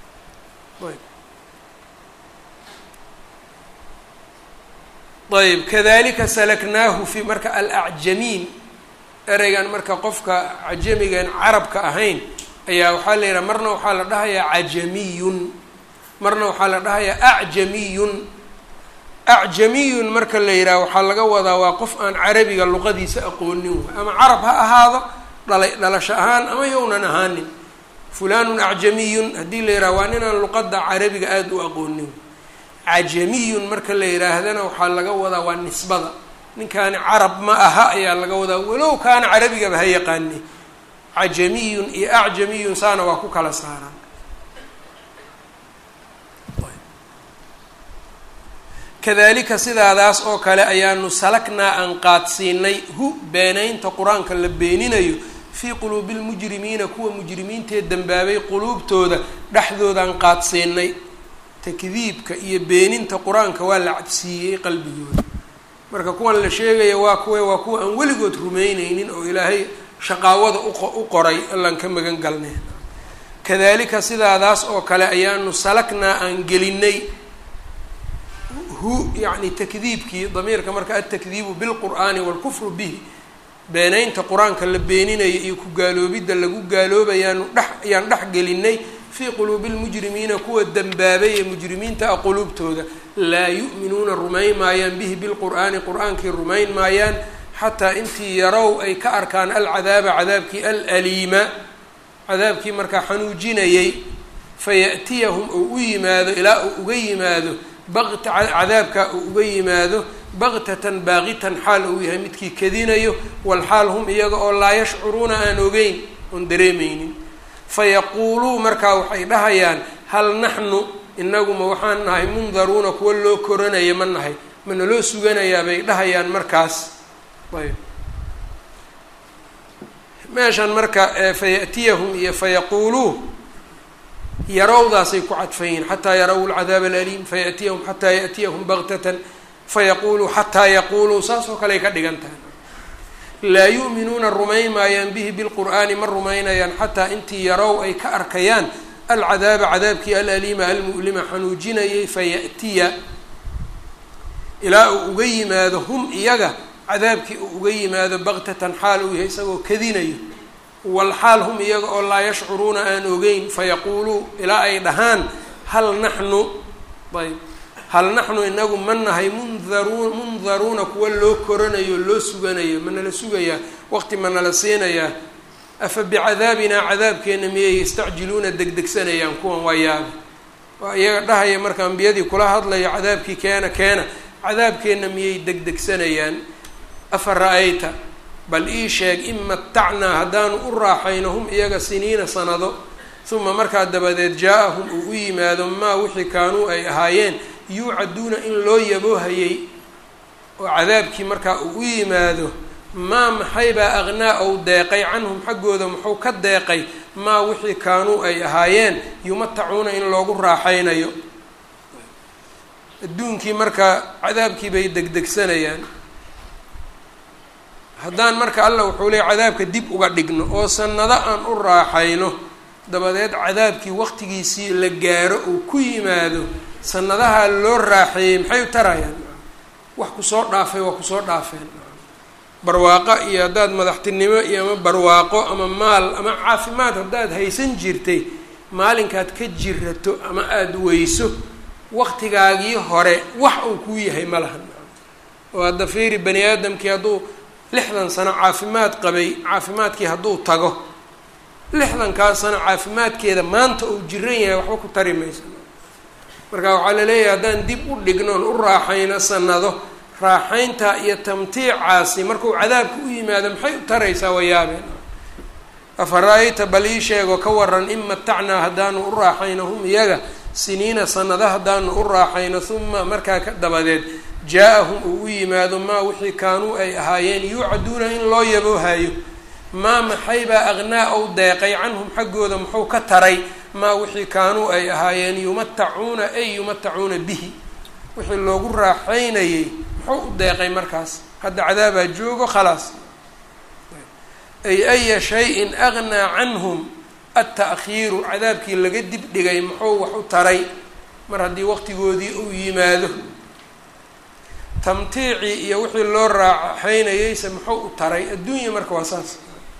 ayb kadalika salaknaahu fi marka alacjamiin ereygan marka qofka cajamigan carabka ahayn ayaa waxaa la yidhaha marna waxaa la dhahayaa cajamiyun marna waxaa la dhahayaa acjamiyun acjamiyun marka la yidhaha waxaa laga wadaa waa qof aan carabiga luqadiisa aqoonin way ama carab ha ahaado dhalay dhalasho ahaan ama yownan ahaanin fulanun acjamiyun haddii la yidhaha waa ninaan luqada carabiga aada u aqoonin cajamiyun marka la yidhaahdana waxaa laga wadaa waa nisbada ninkaani carab ma aha ayaa laga wadaa walow kaana carabigaba ha yaqaani cajamiyun iyo acjamiyun saana waa ku kala saaraan kadalika sidaadaas oo kale ayaanu salaknaa aan qaadsiinay hu beenaynta qur-aanka la beeninayo fii quluubi lmujrimiina kuwa mujrimiintee dembaabay quluubtooda dhexdoodaan qaadsiinay takdiibka iyo beeninta qur-aanka waa la cabsiiyey qalbigooda marka kuwan la sheegaya waa kuwe waa kuwa aan weligood rumeyneynin oo ilaahay shaqaawada u qoray allaan ka magan galnay kadalika sidaadaas oo kale ayaanu salaknaa aan gelinay hu yacni takdiibkii damiirka marka altakdiibu bilqur'aani waalkufru bihi beenaynta qur-aanka la beeninaya iyo ku gaaloobidda lagu gaaloobayaanu dhex ayaan dhex gelinay fii quluubi lmujrimiina kuwa dembaabay ee mujrimiinta ah quluubtooda laa yu'minuuna rumayn maayaan bihi bilqur'aani qur-aankii rumayn maayaan xataa intii yarow ay ka arkaan alcadaaba cadaabkii alaliima cadaabkii markaa xanuujinayay faya'tiyahum uu u yimaado ilaa uu uga yimaado baqta cadaabka uu uga yimaado baqtatan baaqitan xaal uu yahay midkii kadinayo walxaal hum iyaga oo laa yashcuruuna aan ogeyn oon dareemeynin fayaquuluu markaa waxay dhahayaan hal naxnu inaguma waxaan nahay mundaruuna kuwa loo koranaya ma nahay ma naloo suganayaa bay dhahayaan markaas ayb meeshan marka faya'tiyahum iyo fayaquuluu yarowdaasay ku cadfayiin xataa yaraw lcadaab alaliim faya'tiyahum xataa ya'tiyahum baktatan fayaquuluu xataa yaquuluu saas oo kale ay ka dhigan tahay laa yu'minuuna rumayn maayaan bihi bilqur'aani ma rumaynayaan xataa intii yarow ay ka arkayaan alcadaaba cadaabkii alaliima almu'lima xanuujinayay faya'tiya ilaa uu uga yimaado hum iyaga cadaabkii uu uga yimaado baktatan xaal uu yahay isagoo kadinayo walxaal hum iyaga oo laa yashcuruuna aan ogeyn fayaquuluu ilaa ay dhahaan hal naxnu ayb hal naxnu inagu ma nahay mundaruun mundaruuna kuwa loo koranayo loo suganayo ma nala sugayaa waqti ma nala siinayaa afa bicadaabinaa cadaabkeenna miyay yastacjiluuna degdegsanayaan kuwan waa yaabe waa iyaga dhahaya marka ambiyadii kula hadlayo cadaabkii keena keena cadaabkeenna miyay degdegsanayaan afa ra-ayta bal ii sheeg in matacnaa haddaanu u raaxayno hum iyaga siniina sanado uma markaa dabadeed jaa-ahum uu u yimaado maa wixii kaanuu ay ahaayeen yuucaduuna in loo yaboohayey oo cadaabkii markaa uu u yimaado maa maxaybaa aqnaa ou deeqay canhum xaggooda muxuu ka deeqay maa wixii kaanuu ay ahaayeen yumatacuuna in loogu raaxaynayo adduunkii marka cadaabkii bay degdegsanayaan haddaan marka allah wuxuu leeyay cadaabka dib uga dhigno oo sanado aan u raaxayno dabadeed cadaabkii waqtigiisii la gaaro uu ku yimaado sanadaha loo raaxeeyey maxay u tarayaan wax kusoo dhaafay waa kusoo dhaafeen barwaaqo iyo haddaad madaxtinimo iyo ama barwaaqo ama maal ama caafimaad haddaad haysan jirtay maalinkaad ka jirato ama aada weyso waqtigaagii hore wax uu kuu yahay ma lahan oo hadda fiiri bani aadamkii hadduu lixdan sano caafimaad qabay caafimaadkii hadduu tago lixdankaa sano caafimaadkeeda maanta uu jiran yahay waxba ku tari mayso marka waxaa la leeyahay haddaan dib u dhignoon u raaxayno sanado raaxaynta iyo tamtiicaasi markuu cadaabka u yimaado maxay u taraysaa wayaabeen afa-ra-ayta bal ii sheego ka waran in matacnaa haddaanu u raaxayno hum iyaga siniina sanado haddaanu u raaxayno huma markaa ka dabadeed jaa-ahum uu u yimaado maa wixii kaanuu ay ahaayeen yuucaduuna in loo yaboohayo maa maxaybaa aqnaa ou deeqay canhum xaggooda muxuu ka taray maa wixii kaanuu ay ahaayeen yumatacuuna ay yumatacuuna bihi wixii loogu raaxaynayey muxuu u deeqay markaas hadda cadaabaa joogo khalaas ay aya shayin agnaa canhum alta'khiiru cadaabkii laga dib dhigay muxuu wax u taray mar haddii waqtigoodii uu yimaado tamtiicii iyo wixii loo raaxaynayeyse muxuu u taray adduunya marka waa saas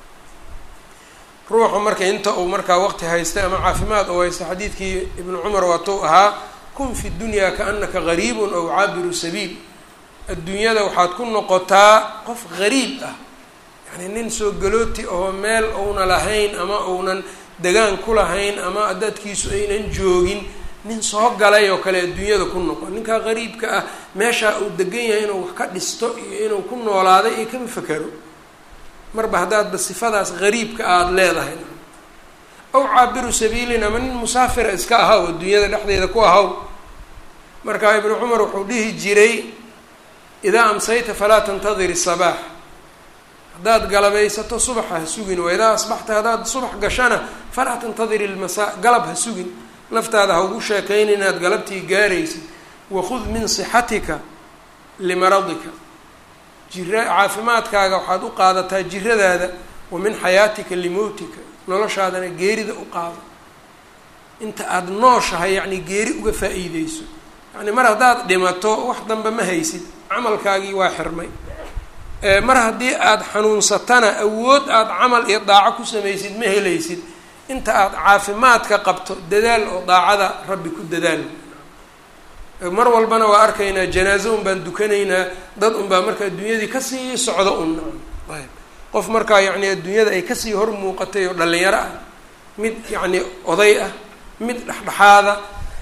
ruuxu marka inta uu markaa waqti haystay ama caafimaad uu haysta xadiidkii ibnu cumar waatuu ahaa kun fi dunyaa kaanaka gariibun aw caabiru sabiil adduunyada waxaad ku noqotaa qof gariib ah yacni nin soo galooti oo meel uuna lahayn ama uunan degaan ku lahayn ama dadkiisu aynan joogin nin soo galay oo kale adduunyada ku noqon ninkaa gariibka ah meeshaa uu degan yahay inuu wax ka dhisto iyo inuu ku noolaaday iyo kama fekero marba haddaadba sifadaas gariibka aada leedahay aw caabiru sabiilin ama nin musaafira iska ahaw adduunyada dhexdeeda ku ahaw marka ibnu cumar wuxuu dhihi jiray idaa amsayta falaa tantadiri sabaax haddaad galabaysato subaxa ha sugin wa idaa asbaxta haddaad subax gashana falaa tantadiri ilmasaa galab ha sugin naftaada ha ugu sheekayn inaad galabtii gaaraysid wakhud min sixatika limaradika jira caafimaadkaaga waxaad u qaadataa jiradaada wa min xayaatika limowtika noloshaadana geerida u qaado inta aada nooshahay yacni geeri uga faa-iideyso yacni mar haddaad dhimato wax dambe ma haysid camalkaagii waa xirmay mar haddii aada xanuunsatana awood aada camal iyo daaco ku samaysid ma helaysid inta aada caafimaadka qabto dadaal oo daacada rabbi ku dadaal mar walbana waa arkaynaa janaazo un baan dukanaynaa dad un baa marka adduunyadii kasii socdo un ayb qof markaa yacni adduunyada ay kasii hor muuqatay oo dhalinyaro ah mid yacni oday ah mid dhexdhexaada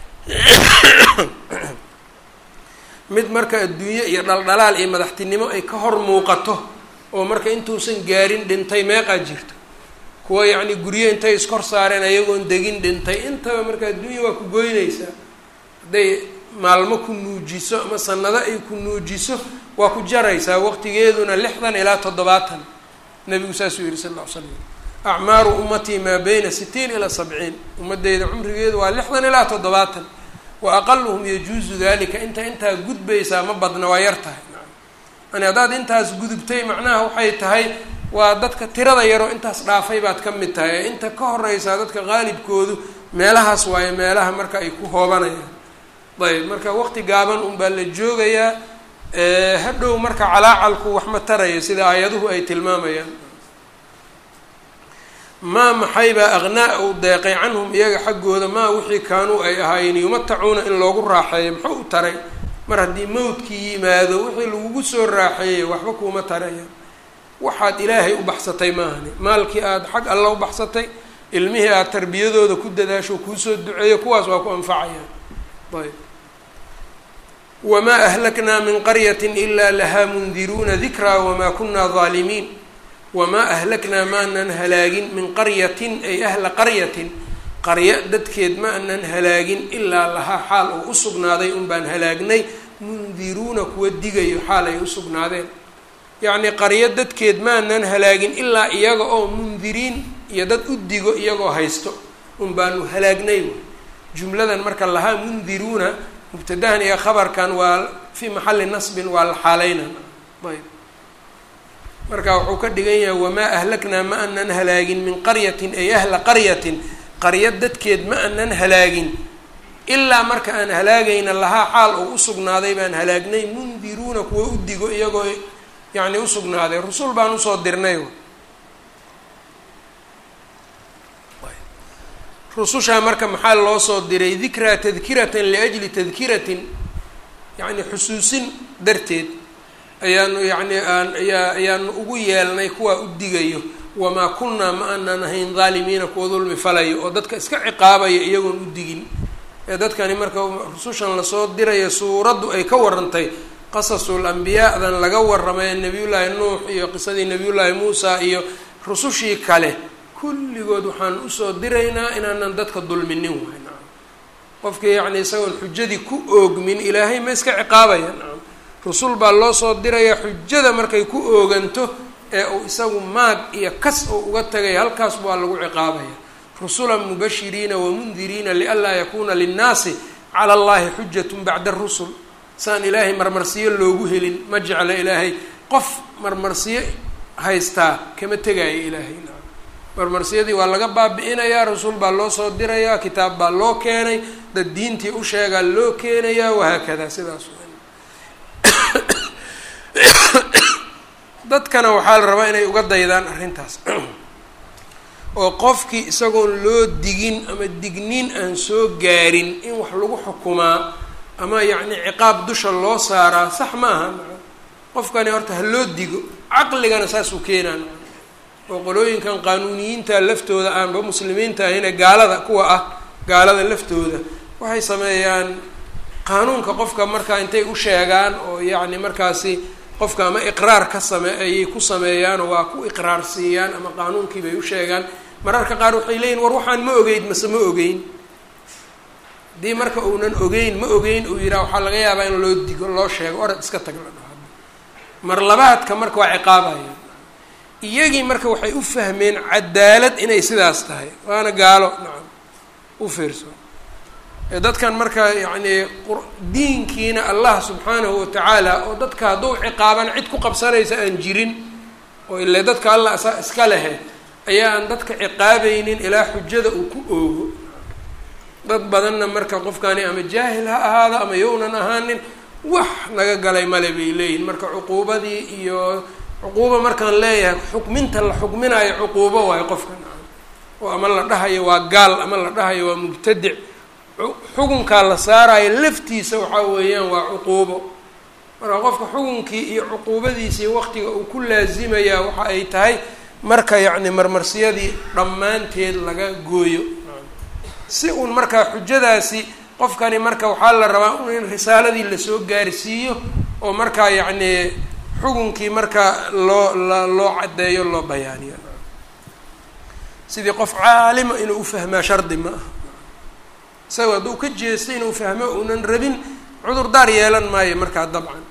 mid marka adduunye iyo dhaldhalaal iyo madaxtinimo ay ka hor muuqato oo marka intuusan gaarin dhintay meeqaa jirto kuwa yacni guryo intay iskor saareen ayagoon degin dhintay intaba marka adduunya waa ku goynaysaa hadday maalmo ku nuujiso ama sanado ay ku nuujiso waa ku jaraysaa waqtigeeduna lixdan ilaa toddobaatan nabigu saasuu yihi sal lla ly slam acmaaru ummatii maa bayna sitiin ilaa sabciin ummadeyda cumrigeedu waa lixdan ilaa toddobaatan wa aqaluhum yajuusu dalika inta intaa gudbaysaa ma badna waa yar tahay yani haddaad intaas gudubtay macnaha waxay tahay waa dadka tirada yaroo intaas dhaafay baad ka mid tahay ee inta ka horeysaa dadka qaalibkoodu meelahaas waayo meelaha marka ay ku hoobanayaan ayb marka waqti gaaban un baa la joogayaa hadhow marka calaacalku wax ma taraya sida aayaduhu ay tilmaamayaan maa maxaybaa aqnaa uu deeqay canhum iyaga xaggooda maa wixii kaanuu ay ahaayeen yumatacuuna in loogu raaxeeyo muxuu u taray mar haddii mawdkii yimaado wixii lagugu soo raaxeeyey waxba kuuma taraya waxaad ilaahay u baxsatay maahani maalkii aada xag alla u baxsatay ilmihii aada tarbiyadooda ku dadaasho kuusoo duceeyo kuwaas waa ku anfacayaan ayb wamaa ahlaknaa min qaryatin ilaa lahaa mundiruuna dikraa wamaa kunaa daalimiin wamaa ahlaknaa maanan halaagin min qaryatin ay ahla qaryatin qaryo dadkeed ma anan halaagin ilaa lahaa xaal oo u sugnaaday un baan halaagnay mundiruuna kuwa digayo xaal ay u sugnaadeen yacnii qaryo dadkeed maanan halaagin ilaa iyaga oo mundiriin iyo dad u digo iyagoo haysto un baanu halaagnay jumladan marka lahaa mundiruuna mubtadahan iyo khabarkan waa fii maxalli nasbin waa la xaaleynan ayb marka wuxuu ka dhigan yahay wamaa ahlaknaa ma anan halaagin min qaryatin ay ahla qaryatin qarya dadkeed ma anan halaagin ilaa marka aan halaagayna lahaa xaal oo usugnaaday baan halaagnay mundiruuna kuwa u digo iyagoo yacni usugnaaday rusul baan usoo dirnay rusushaa marka maxaa loo soo diray dikraa tadkiratan liajli tadkiratin yacni xusuusin darteed ayaanu yacni aan ayaa ayaanu ugu yeelnay kuwaa u digayo wamaa kunnaa ma aanan ahayn dhaalimiina kuwa dulmi falayo oo dadka iska ciqaabayo iyagoon u digin ee dadkani marka rusushan lasoo dirayo suuraddu ay ka warantay qasasul ambiyaadan laga warramay nebiyullaahi nuux iyo qisadii nebiyullaahi muusa iyo rusushii kale kulligood waxaan usoo diraynaa inaanan dadka dulminin waay nacam qofkii yacni isagoon xujadii ku oogmin ilaahay ma iska ciqaabaya nacam rusul baa loo soo diraya xujada markay ku ooganto ee uu isagu maag iyo kas uu uga tagaya halkaas waa lagu ciqaabaya rusulan mubashiriina wamundiriina lianlaa yakuuna linnaasi cala allahi xujatun bacda arusul saan ilaahay marmarsiyo loogu helin ma jecla ilaahay qof marmarsiyo haystaa kama tegaayo ilaahay nacam marmarsiyadii waa laga baabi-inayaa rasuul baa loo soo dirayaa kitaab baa loo keenay dad diintii u sheegaa loo keenayaa wahaakada sidaas dadkana waxaa la rabaa inay uga daydaan arrintaas oo qofkii isagoon loo digin ama digniin aan soo gaarin in wax lagu xukumaa ama yacni ciqaab dusha loo saaraa sax maaha qofkani horta ha loo digo caqligana saasuu keenaa oo qolooyinkan qaanuuniyiinta laftooda aanba muslimiinta ahayne gaalada kuwa ah gaalada laftooda waxay sameeyaan qaanuunka qofka markaa intay u sheegaan oo yacni markaasi qofka ama iqraar ka same ayay ku sameeyaan oo waa ku iqraar siiyaan ama qaanuunkii bay u sheegaan mararka qaar waxay leeyihin war waxaan ma ogeyn mase ma ogeyn haddii marka uunan ogeyn ma ogeyn uu yidhaha waxaa laga yaabaa in loo digo loo sheego orad iska tag la dhaho mar labaadka marka waa ciqaabaya iyagii marka waxay u fahmeen cadaalad inay sidaas tahay waana gaalo nacam u fiirso dadkan marka yacni diinkiina allah subxaanahu watacaala oo dadka hadduu ciqaaban cid ku qabsanaysa aan jirin oo ile dadka allah isaa iska lehe ayaa aan dadka ciqaabaynin ilaa xujada uu ku oogo dad badanna marka qofkani ama jaahil ha ahaado ama yownan ahaanin wax naga galay male bay leeyihin marka cuquubadii iyo cuquuba markaan leeyahay xukminta la xukminayo cuquubo waayo qofka oo ama la dhahayo waa gaal ama la dhahayo waa mubtadic xukunkaa la saarayo laftiisa waxaa weeyaan waa cuquubo marka qofka xukunkii iyo cuquubadiisii waqtiga uu ku laasimayaa waxa ay tahay marka yacni marmarsiyadii dhammaanteed laga gooyo si uun markaa xujadaasi qofkani marka waxaa la rabaa in risaaladii lasoo gaarsiiyo oo markaa yacni xukunkii marka loo la loo caddeeyo loo bayaaniyo sidii qof caalima inuu ufahmaa shardi ma aha isaga hadduu ka jeestay inuu fahmo uunan rabin cudurdaar yeelan maayo markaa dabcan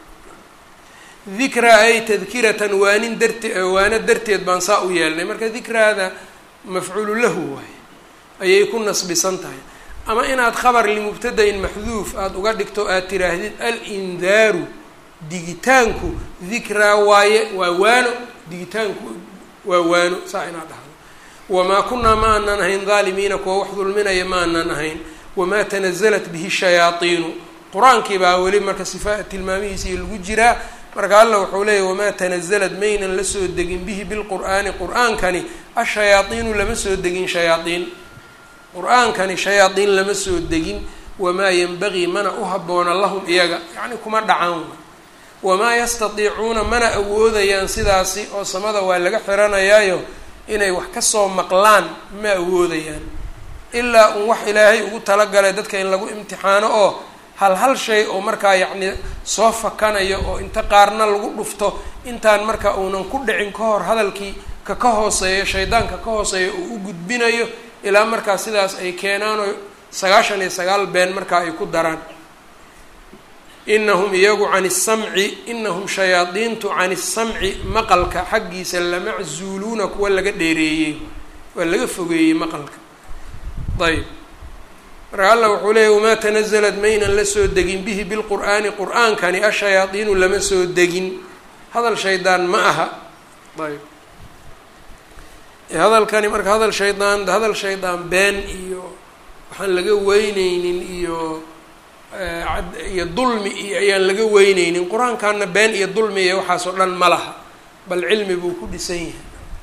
dikraa ay tadkiratan waanin darte waano darteed baan saa u yeelnay marka dikraada mafcuulu lahu waaye ayay ku nasbisan tahay ama inaad khabar limubtadain maxduuf aada uga dhigto aad tiraahdid alindaaru digitaanku dikraa waaye waa waano digitaanku waa waano saa inaad dhahdo wamaa kunaa ma aanan ahayn daalimiina kuwa wax dulminaya ma aanan ahayn wamaa tanazalat bihi shayaaiinu qur-aankii baa weli marka sifa tilmaamihiisii lagu jiraa marka alla wuxuu leeyahy wamaa tanazalad maynan la soo degin bihi bilqur'aani qur-aankani ashayaaiinu lama soo degin shayaaiin qur-aankani shayaaiin lama soo degin wamaa yanbagii mana u habboona lahum iyaga yacni kuma dhacaan wamaa yastatiicuuna mana awoodayaan sidaasi oo samada waa laga xiranayaayo inay wax kasoo maqlaan ma awoodayaan ilaa un wax ilaahay ugu talagalay dadka in lagu imtixaano oo hal hal shay oo markaa yacni soo fakanayo oo inta qaarna lagu dhufto intaan marka uunan ku dhicin ka hor hadalkii ka ka hooseeyo shaydaanka ka hooseeyo uu u gudbinayo ilaa markaa sidaas ay keenaan oo sagaashan iyo sagaal been markaa ay ku daraan inahum iyagu can isamci inahum shayaadiintu can isamci maqalka xaggiisa lamaczuuluuna kuwa laga dheereeyey waa laga fogeeyey maqalka ayb marka allah wuxuu leeyay wamaa tanazalat maynan la soo degin bihi bilqur'aani qur-aankani ashayaadiinu lama soo degin hadal shaydaan ma aha ayb hadalkani marka hadal shaydaan hadal shaydaan been iyo waxaan laga weyneynin iyo iyo dulmi iyo ayaan laga weyneynin qur-aankana been iyo dulmi iyo waxaas oo dhan ma laha bal cilmi buu ku dhisan yahay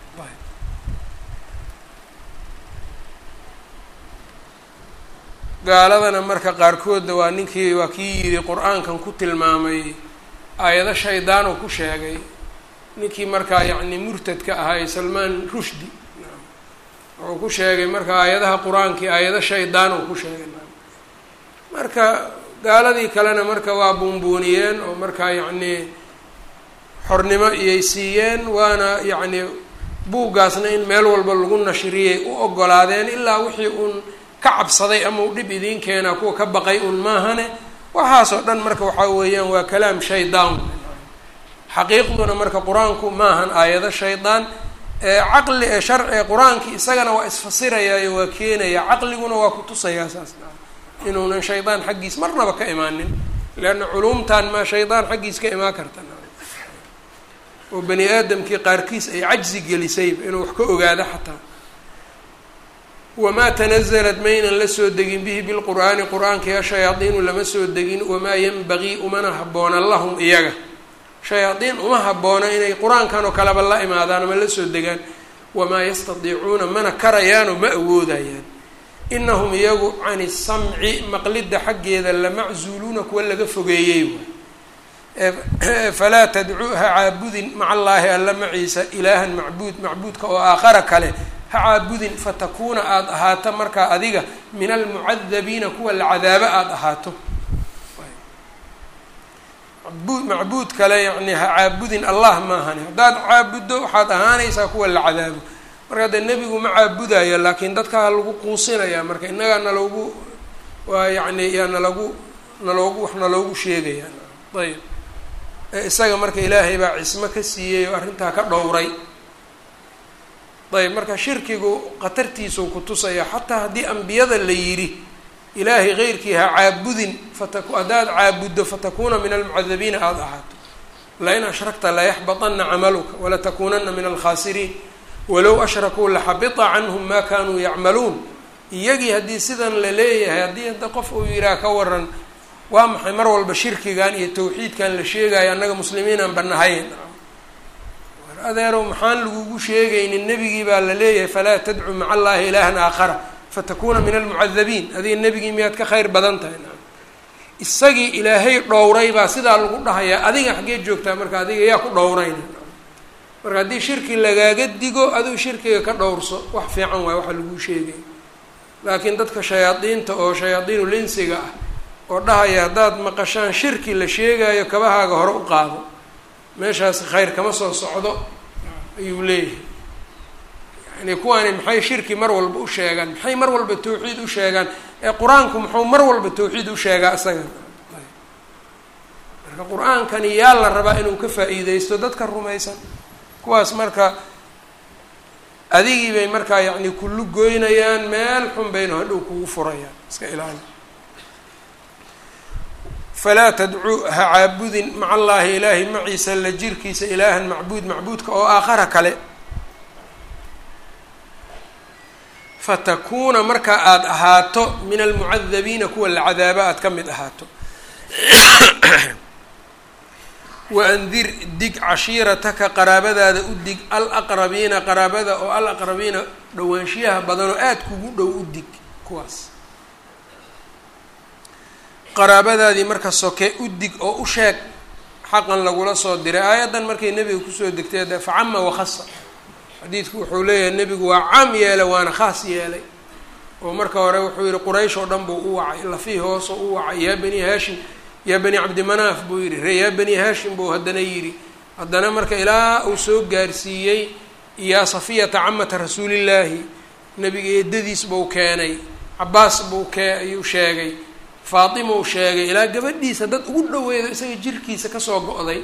gaaladana marka qaarkoodna waa ninkii waa kii yidhi qur-aankan ku tilmaamay aayado shaydaan oo ku sheegay ninkii markaa yacni murtadka ahaa salmaan rushdi wuxuu ku sheegay marka aayadaha qur-aankii aayado shaydaan oo ku sheegay marka gaaladii kalena marka waa buunbuuniyeen oo markaa yacnii xornimo iyay siiyeen waana yacni buuggaasna in meel walba lagu nashriyay u ogolaadeen ilaa wixii uun ka cabsaday ama u dhib idiin keenaa kuwa ka baqay un maahane waxaasoo dhan marka waxaa weeyaan waa kalaam shaydaan xaqiiqduna marka qur-aanku maahan aayado shaydaan caqli ee sharci qur-aankii isagana waa isfasirayaayo waa keenaya caqliguna waa kutusayaa saas inuunan shaydaan xaggiis marnaba ka imaanin leanna culumtan maa shaydaan xaggiis ka imaan karta oo bani aadamkii qaarkiis ay cajzi gelisayba inuu wax ka ogaado xataa wamaa tanazalat maynan la soo degin bihi bilqur'aani qur-aankii ashayaadiinu lama soo degin wamaa yanbagii umana habboona lahum iyaga shayaadiin uma habboona inay qur-aankan oo kaleba la imaadaan ama la soo degaan wamaa yastadiicuuna mana karayaanoo ma awoodayaan inahum iyagu can isamci maqlidda xaggeeda lamaczuuluuna kuwa laga fogeeyey waay falaa tadcu ha caabudin maca allaahi alla maciisa ilaahan macbuud macbuudka oo aakhara kale ha caabudin fatakuuna aada ahaato markaa adiga min almucadabiina kuwa la cadaabo aada ahaato macbuud macbuud kale yacni ha caabudin allah maahani haddaad caabuddo waxaad ahaanaysaa kuwa la cadaabo marka dee nebigu ma caabudayo laakiin dadkaa lagu quusinaya marka innagaa naloogu waa yacni yaa nalagu naloogu wax naloogu sheegaya ayb isaga marka ilaahay baa cismo ka siiyey oo arrintaa ka dhowray ayb marka shirkigu khatartiisuu ku tusaya xataa haddii ambiyada la yidhi ilaahay keyrkii ha caabudin fataku haddaad caabuddo fatakuuna min almucadabiina aada ahaato lain ashragta layaxbaطana camaluka walatakuunana min alkhaasiriin walow ashrakuu laxabita canhum ma kanuu yacmaluun iyagii haddii sidan la leeyahay haddii hadda qof uu yidhaha ka waran waa maxay mar walba shirkigan iyo tawxiidkan la sheegayo annaga muslimiinaan banahayn war adeerow maxaan lagugu sheegaynin nebigii baa la leeyahay falaa tadcu maca allahi ilaahan aakhara fatakuuna min almucadabiin adiga nebigii miyaad ka khayr badan tahay na isagii ilaahay dhowray baa sidaa lagu dhahayaa adiga xaggee joogtaa marka adiga yaa ku dhowrayna marka haddii shirki lagaaga digo adigu shirkiga ka dhowrso wax fiican waay waxa laguu sheegay laakiin dadka shayaadiinta oo shayaadiinu linsiga ah oo dhahaya haddaad maqashaan shirki la sheegayo kabahaaga hore u qaado meeshaas khayr kama soo socdo ayuu leeyahay yani kuwaani maxay shirki mar walba u sheegaan maxay mar walba tawxiid u sheegaan ee qur-aanku muxuu mar walba tawxiid u sheegaa isaga marka qur-aankani yaa la rabaa inuu ka faa-iideysto dadka rumaysan kuwaas marka adigii bay markaa yacni kullu goynayaan meel xun bayna hadhow kugu furayaan iska ilaali falaa tadcuu ha caabudin maca allaahi ilaahay maciisa la jirkiisa ilaahan macbuud macbuudka oo aakhara kale fatakuuna marka aada ahaato min almucadabiina kuwa la cadaabo aada ka mid ahaato waandir dig cashiirataka qaraabadaada u dig alaqrabiina qaraabada oo alaqrabiina dhowaanshiyaha badan oo aada kugu dhow u dig kuwaas qaraabadaadii marka soke u dig oo u sheeg xaqan lagula soo diray aayaddan markay nebiga kusoo degtay de facama wakhasa xadiidku wuxuu leeyahay nebigu waa caam yeelay waana khaas yeelay oo marka hore wuxuu yihi quraysh oo dhan buu u wacay lafii hoose u wacay yaa bani haashim yaa bani cabdimanaaf buu yidhi ree yaa bani haashim buu haddana yidhi haddana marka ilaa uu soo gaarsiiyey yaa safiyata camata rasuulillaahi nebiga eedadiis buu keenay cabaas buu kee ayuu sheegay faatima uu sheegay ilaa gabadhiisa dad ugu dhaweedo isaga jirkiisa kasoo go-day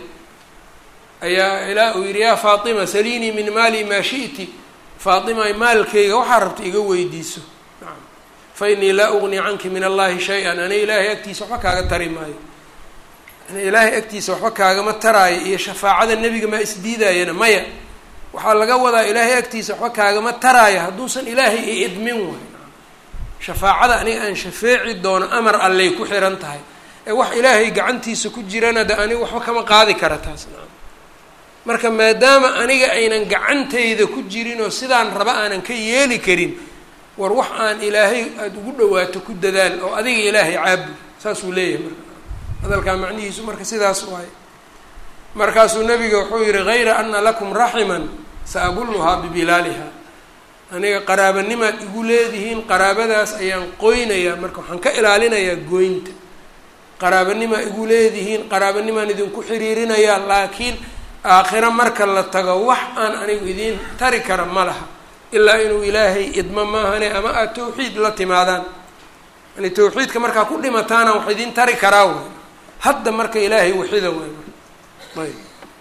ayaa ilaa uu yidhi yaa faatima saliinii min maali maa shi'ti faatima maalkayga waxaa rabta iga weydiiso nacam fa inii laa ugnii canki min allahi shay-an ani ilaahay agtiisa waxba kaaga tari maayo ani ilaahay agtiisa waxba kaagama taraayo iyo shafaacada nebiga maa isdiidaayana maya waxaa laga wadaa ilaahay agtiisa waxba kaagama taraayo hadduusan ilaahay i idmin waay shafaacada aniga aan shafeeci doono amar allay ku xiran tahay ee wax ilaahay gacantiisa ku jirana de aniga waxba kama qaadi kara taas nacam marka maadaama aniga aynan gacantayda ku jirin oo sidaan raba aanan ka yeeli karin war wax aan ilaahay aada ugu dhawaato ku dadaal oo adiga ilaahay caabud saasuu leeyahay marka hadalkaa macnihiisu marka sidaas waaye markaasuu nabiga wuxuu yihi hayra ana lakum raximan sa abulluhaa bibilaaliha aniga qaraabanimaad igu leedihiin qaraabadaas ayaan qoynayaa marka waxaan ka ilaalinayaa goynta qaraabanimaa igu leedihiin qaraabanimaan idinku xiriirinayaa laakiin aakhiro marka la tago wax aan anigu idiin tari kara ma laha ilaa inuu ilaahay idmo maahane ama aada tawxiid la timaadaan yani tawxiidka markaa ku dhimataana wax idiin tari karaa way hadda marka ilaahay waxida way ayb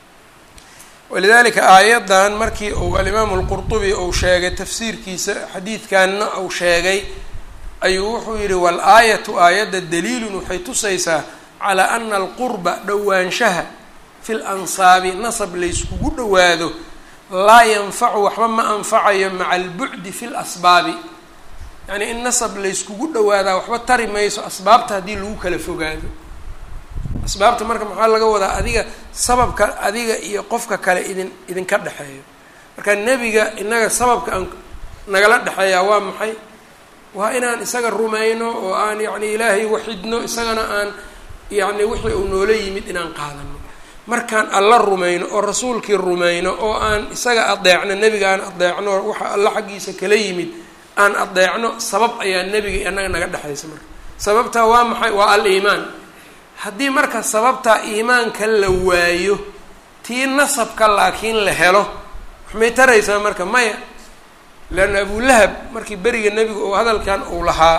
walidalika aayaddan markii uu alimaamu lqurtubi uu sheegay tafsiirkiisa xadiidkanna uu sheegay ayuu wuxuu yihi wal-aayatu aayadda daliilun waxay tusaysaa calaa ana alqurba dhowaanshaha fi lansaabi nasab layskugu dhawaado laa yanfacu waxba ma anfacayo maca albucdi fi lasbaabi yacnii in nasab layskugu dhawaadaa waxba tari mayso asbaabta haddii lagu kala fogaado asbaabta marka maxaa laga wadaa adiga sababka adiga iyo qofka kale idin idinka dhexeeyo marka nebiga inaga sababka aan nagala dhexeeyaa waa maxay waa inaan isaga rumayno oo aan yacni ilaahay waxidno isagana aan yacni wixii uu noola yimid inaan qaadano markaan alla rumayno oo rasuulkii rumayno oo aan isaga adeecno nebiga aan adeecno waxa alla xaggiisa kala yimid aan adeecno sabab ayaa nebiga annaga naga dhexaysa marka sababtaa waa maxay waa al-iimaan haddii marka sababtaa iimaanka la waayo tii nasabka laakiin la helo waxmay taraysaa marka maya leanna abulahab markii beriga nebigu uu hadalkan uu lahaa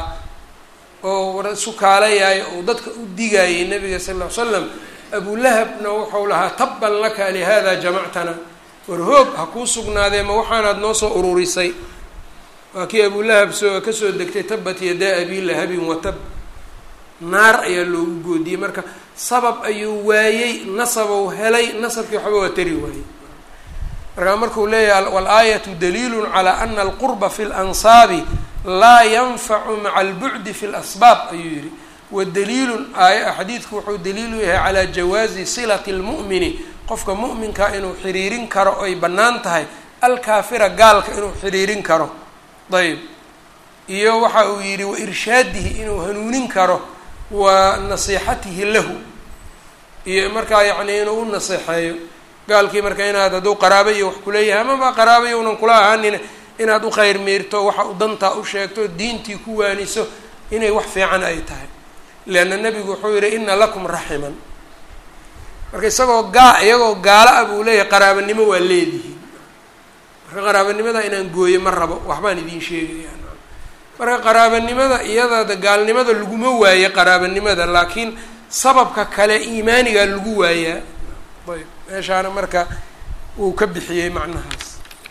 oo sukaalayaay ou dadka u digayay nebiga sal ll ly slam abulahabna wuxuu lahaa tabban laka lihada jamactana war hoog ha kuu sugnaadee ma waxaanaad noo soo ururisay waa kii abulahab soo kasoo degtay tabat yadaa abi lahabin watab naar ayaa loogu goodiyey marka sabab ayuu waayey nasabou helay nasabkii waxba waa tari waayey markaa markuu leeyahay wal-aayatu daliilun calaa ana alqurba fi lansaabi laa yanfacu maca albucdi fi lasbaab ayuu yihi wadaliilun aay xadiidku wuxuu daliilu yahay calaa jawaazi silati lmu'mini qofka mu'minka inuu xiriirin karo oy bannaan tahay alkaafira gaalka inuu xiriirin karo ayb iyo waxa uu yidhi wa irshaadihi inuu hanuunin karo wa nasiixatihi lahu iyo markaa yacni inuu u naseexeeyo gaalkii marka inaad hadduu qaraaba iyo wax kuleeyahay amaba qaraaba younan kula ahaanin inaad u khayr miirto waxa u dantaa u sheegto diintii ku waaniso inay wax fiican ay tahay leanna nebigu wuxuu yihi ina lakum raximan marka isagoo gaa iyagoo gaalo ah buu leeyahay qaraabanimo waa leedihiin marka qaraabanimada inaan gooyo ma rabo waxbaan idiin sheegaya marka qaraabanimada iyada gaalnimada laguma waaye qaraabanimada laakiin sababka kale iimaanigaa lagu waayaa ayb meeshaana marka uu ka bixiyey macnahaas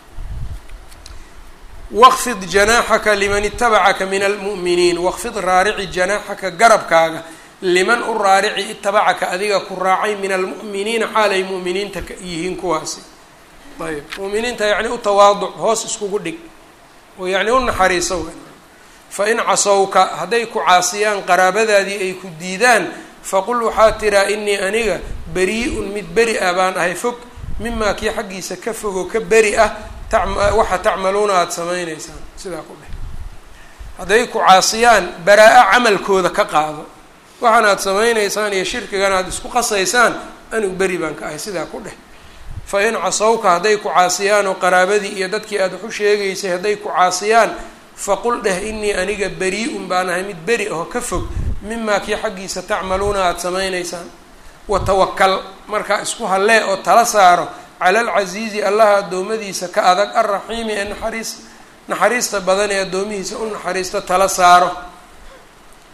waqfid janaaxaka liman itabacaka min almu'miniin waqfid raarici janaaxaka garabkaaga liman u raarici itabacaka adiga ku raacay min almu'miniina xaalay mu'miniinta yihiin kuwaasi ayb mu'miniinta yacni u tawaaduc hoos iskugu dhig oo yacni u naxariiso fa in casowka hadday ku caasiyaan qaraabadaadii ay ku diidaan faqul waxaa tiraa inii aniga beri-un mid beri ah baan ahay fog mimaa kii xaggiisa ka fogo ka beri ah waxa tacmaluuna aada samayneysaan sidaa ku dheh hadday ku caasiyaan baraa-a camalkooda ka qaado waxaan aada samayneysaan iyo shirkigan aada isku qasaysaan anigu beri baan ka ahay sidaa ku dheh fa in casowka hadday ku caasiyaan oo qaraabadii iyo dadkii aada wax u sheegaysay hadday ku caasiyaan faqul dheh inii aniga beri-un baan ahay mid beri aho ka fog mimaa kii xaggiisa tacmaluuna aada samayneysaan watawakal markaa isku hallee oo tala saaro cala alcasiizi allaha addoommadiisa ka adag alraxiimi ee naxariis naxariista badan ee addoomihiisa u naxariisto tala saaro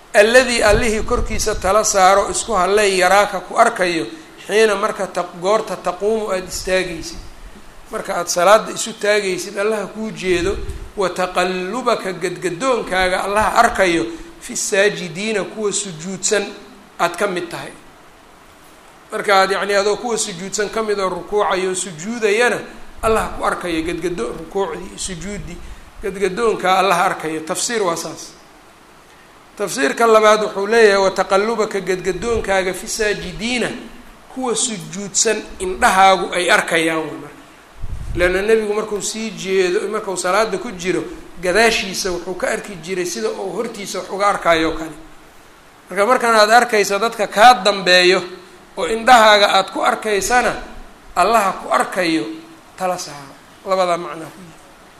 alladii allihii korkiisa tala saaro isku hallay yaraaka ku arkayo xiina marka ta goorta taquumu aada istaagaysid marka aada salaada isu taagaysid allaha kuu jeedo wa taqallubaka gadgadoonkaaga allaha arkayo fi saajidiina kuwa sujuudsan aada ka mid tahay marka aad yacni adoo kuwa sujuudsan ka mid oo rukuucayo sujuudayana allaha ku arkayo gadgado rukuucdii sujuuddii gadgadoonkaa allaha arkayo tafsiir waa saas tafsiirka labaad wuxuu leeyahay wataqallubaka gadgadoonkaaga fi saajidiina kuwa sujuudsan indhahaagu ay arkayaan way marka leanna nebigu markuu sii jeedo markuu salaada ku jiro gadaashiisa wuxuu ka arki jiray sida uu hortiisa wax uga arkayo kale marka markan aad arkaysa dadka kaa dambeeyo oo indhahaaga aada ku arkaysana allaha ku arkayo tala saaro labadaa macnaa ku yihi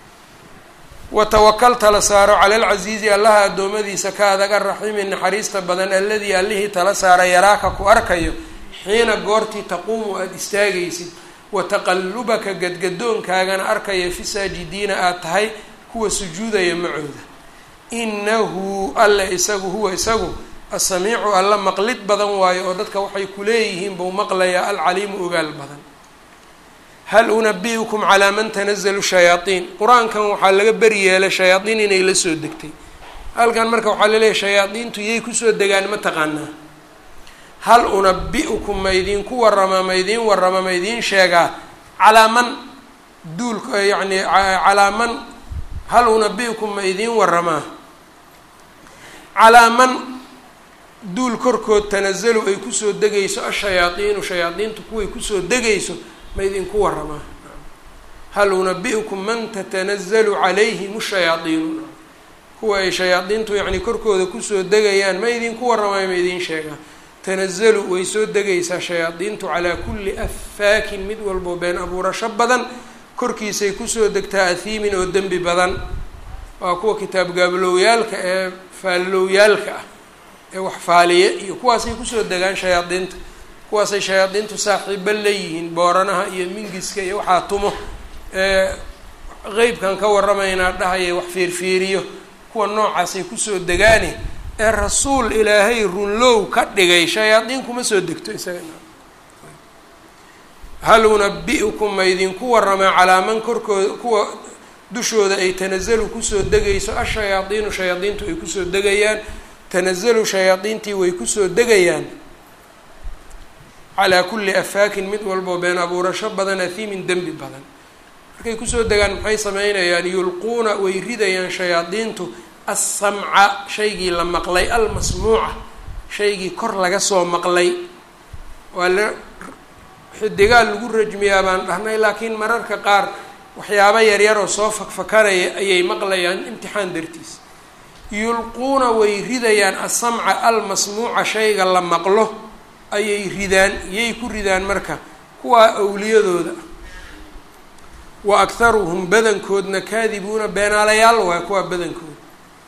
watawakal tala saaro cala alcasiizi allaha addoommadiisa ka adag araxiimi naxariista badan alladii allihii tala saara yaraaka ku arkayo xiina goortii taquumu aada istaagaysid wa taqallubaka gadgadoonkaagana arkaya fi saajidiina aada tahay kuwa sujuudaya macooda inahu alle isagu huwa isagu asamiicu alla maqlid badan waayo oo dadka waxay kuleeyihiin buu maqlayaa alcaliimu ogaal badan hal unabi-ukum calaa man tanazalu shayaaiin qur-aankan waxaa laga beri yeelay shayaaiin inay la soo degtay halkan marka waxaa laleeyahy shayaadiintu yay kusoo degaan ma taqaanaa hal unabi-ukum ma idiinku waramaa ma idiin warama ma idiin sheegaa calaa man duulka yacni calaa man hal unabi-ukum ma idiin waramaa calaa man duul korkood tanazalu ay kusoo degayso ashayaaiinu shayaadiintu kuway kusoo degayso ma idinku waramaa hal unabi-ukum man tatanazalu calayhim shayaaiinu kuwa ay shayaadiintu yacni korkooda kusoo degayaan ma idinku waramayo ma idiin sheegaa tanazalu way soo degaysaa shayaadiintu calaa kulli affaakin mid walbo been abuurasho badan korkiisay kusoo degtaa ahiimin oo dembi badan waa kuwa kitaab gaabaloowyaalka ee faalloowyaalka ah ee wax faaliye iyo kuwaasay kusoo degaan shayaadiinta kuwaasay shayaadiintu saaxiibo leeyihiin booranaha iyo mingiska iyo waxaa tumo ee qeybkan ka waramaynaa dhahaya wax fiirfiiriyo kuwa noocaasay kusoo degaani ee rasuul ilaahay runlow ka dhigay shayaadiin kuma soo degto isaga hal unabi-ukum ma idinku waramaa calaa man korkooda kuwa dushooda ay tanazalu kusoo degayso ashayaadiinu shayaadiintu ay kusoo degayaan tanazalu shayaadiintii way kusoo degayaan calaa kulli afaakin mid walboo been abuurasho badan ahiimin dembi badan markay kusoo degaan maxay sameynayaan yulquuna way ridayaan shayaadiintu assamca shaygii la maqlay almasmuuca shaygii kor laga soo maqlay waa la xidigaa lagu rajmiyaa baan dhahnay laakiin mararka qaar waxyaabo yaryar oo soo fakfakanaya ayay maqlayaan imtixaan dartiis yulquuna way ridayaan assamca almasmuuca shayga la maqlo ayay ridaan iyay ku ridaan marka kuwaa awliyadooda wa akharuhum badankoodna kaadibuuna beenaalayaal waay kuwaa badankooda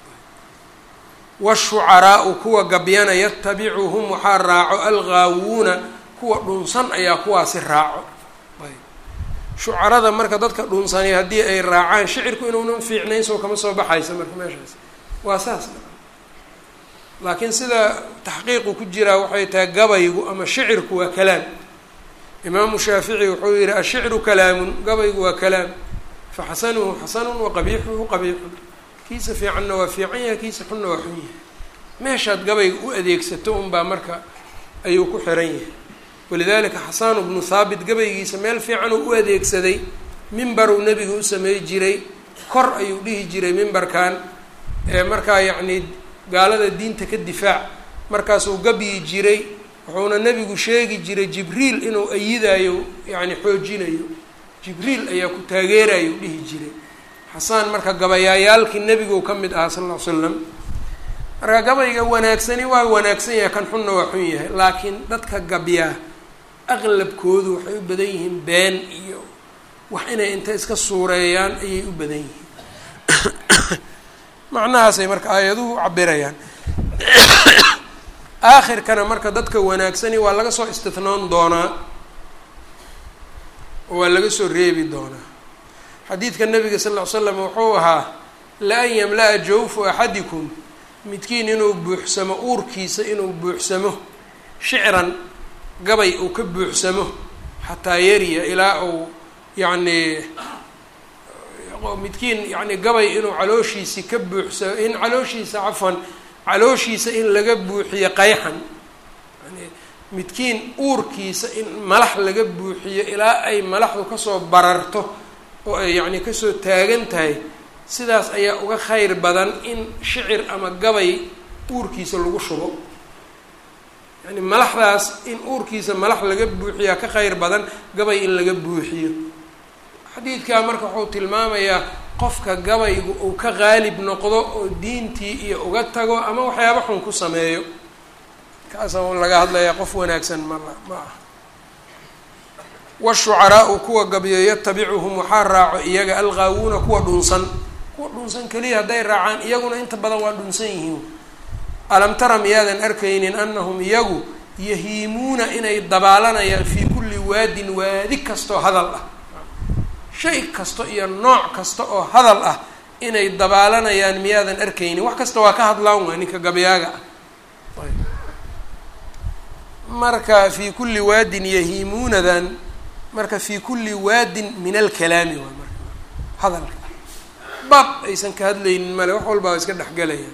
washucaraau kuwa gabyana yatabicuhum waxaa raaco algaawuuna kuwa dhunsan ayaa kuwaasi raaco shucarada marka dadka dhunsanay haddii ay raacaan shicirku inuunan fiicnayn soo kama soo baxaysa marka meeshaas waa saas laakiin sida taxqiiqu ku jiraa waxay tahay gabaygu ama shicirku waa kalaam imaamu shaafici wuxuu yihi ashicru kalaamun gabaygu waa kalaam faxasanuhu xasanun waqabiixuhu qabiixun kiisa fiicanna waa fiican yahay kiisa xunna waa xun yahay meeshaad gabayga u adeegsato unbaa marka ayuu ku xiran yahay walidalika xasanu bnu thaabit gabaygiisa meel fiican uu u adeegsaday mimbaruu nebiga u samey jiray kor ayuu dhihi jiray mimbarkan ee markaa yacni gaalada diinta ka difaac markaasuu gabyi jiray wuxuuna nebigu sheegi jiray jibriil inuu ayidayo yacni xoojinayo jibriil ayaa ku taageerayo dhihi jiray xasaan marka gabayaayaalkii nebigu ka mid ahaa sal ll ly slam marka gabayga wanaagsani waa wanaagsan yahay kan xunna waa xun yahay laakiin dadka gabyaa aqlabkoodu waxay u badan yihiin been iyo wax inay inta iska suureeyaan ayay u badan yihiin macnahaasay marka aayaduhu cabirayaan aakhirkana marka dadka wanaagsani waa laga soo istithnoon doonaa oo waa laga soo reebi doonaa xadiidka nabiga sal ll ly slam wuxuu ahaa la-an yamla-a jawfu axadikum midkiin inuu buuxsamo uurkiisa inuu buuxsamo shicran gabay uu ka buuxsamo xataa yariya ilaa uu yacnii midkiin yani gabay inuu calooshiisi ka buuxsamo in calooshiisa cafwan calooshiisa in laga buuxiyo qayxan yani midkiin uurkiisa in malax laga buuxiyo ilaa ay malaxdu kasoo bararto oo ay yacni kasoo taagan tahay sidaas ayaa uga khayr badan in shicir ama gabay uurkiisa lagu shubo yani malaxdaas in uurkiisa malax laga buuxiyaa ka khayr badan gabay in laga buuxiyo xadiidkaa marka wuxuu tilmaamayaa qofka gabaygu uu ka qaalib noqdo oo diintii iyo uga tago ama waxyaaba xun ku sameeyo kaasa laga hadlayaa qof wanaagsan ma ma ah washucaraau kuwa gabyo yatabicuhum waxaa raaco iyaga alqaawuuna kuwa dhunsan kuwa dhunsan keliya hadday raacaan iyaguna inta badan waa dhunsan yihiin alam tara miyaadan arkaynin anahum iyagu yahiimuuna inay dabaalanayaan fii kulli waadin waadi kastoo hadal ah shay kasto iyo nooc kasta oo hadal ah inay dabaalanayaan miyaadan arkaynin wax kasta waa ka hadlaan waa ninka gabyaaga ah marka fii kulli waadin yahiimuunadan marka fii kulli waadin min alkalaami waa marka hadalka bab aysan ka hadlaynin male wax walbaa iska dhexgalayaan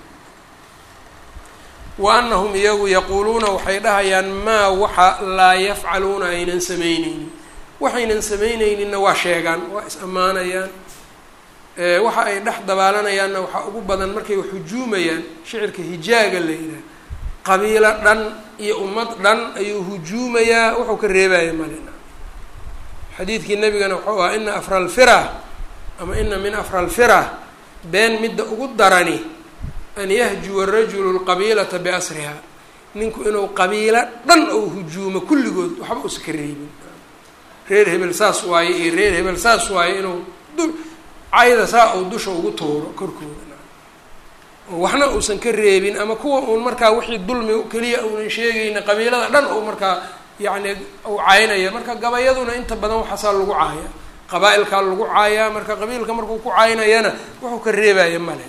wa anahum iyagu yaquuluuna waxay dhahayaan maa waxa laa yafcaluuna aynan samayneynin waxaynan samayneyninna waa sheegaan waa is ammaanayaan waxa ay dhex dabaalanayaanna waxaa ugu badan markay hujuumayaan shicirka hijaaga la yidhaha qabiilo dhan iyo ummad dhan ayuu hujuumayaa wuxuu ka reebaya malina xadiidkii nabigana wuxuu ahaa ina afra alfira ama ina min afra alfira been midda ugu darani an yahjuwa rajulu lqabiilata biasriha ninku inuu qabiilo dhan ou hujuumo kulligood waxba uusa ka reebin reer hebel saas waaye iyo reer hebel saas waaye inuu du cayda saa uu dusha ugu tuuro korkooda waxna uusan ka reebin ama kuwa uun markaa wixii dulmi keliya uunan sheegayna qabiilada dhan uu markaa yacni uu caynaya marka gabayaduna inta badan waxaasaa lagu caaya qabaa-ilkaa lagu caayaa marka qabiilka markuu ku caynayana wuxuu ka reebaya male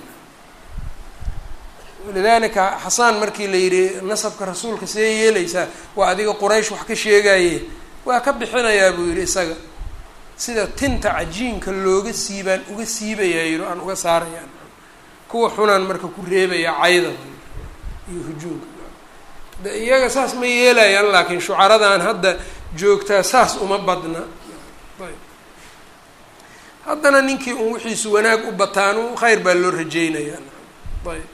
walidalika xasaan markii la yidhi nasabka rasuulka see yeelaysaa waa adiga quraysh wax ka sheegaye waa ka bixinayaa buu yidhi isaga sida tinta cajiinka looga siibaan uga siibayaa yidhi aan uga saarayaan kuwa xunaan marka ku reebaya cayda iyo hujuumka de iyaga saas ma yeelayaan laakiin shucaradan hadda joogtaa saas uma badna ayb haddana ninkii un wixiisu wanaag u bataanu khayr baa loo rajeynayaa ayb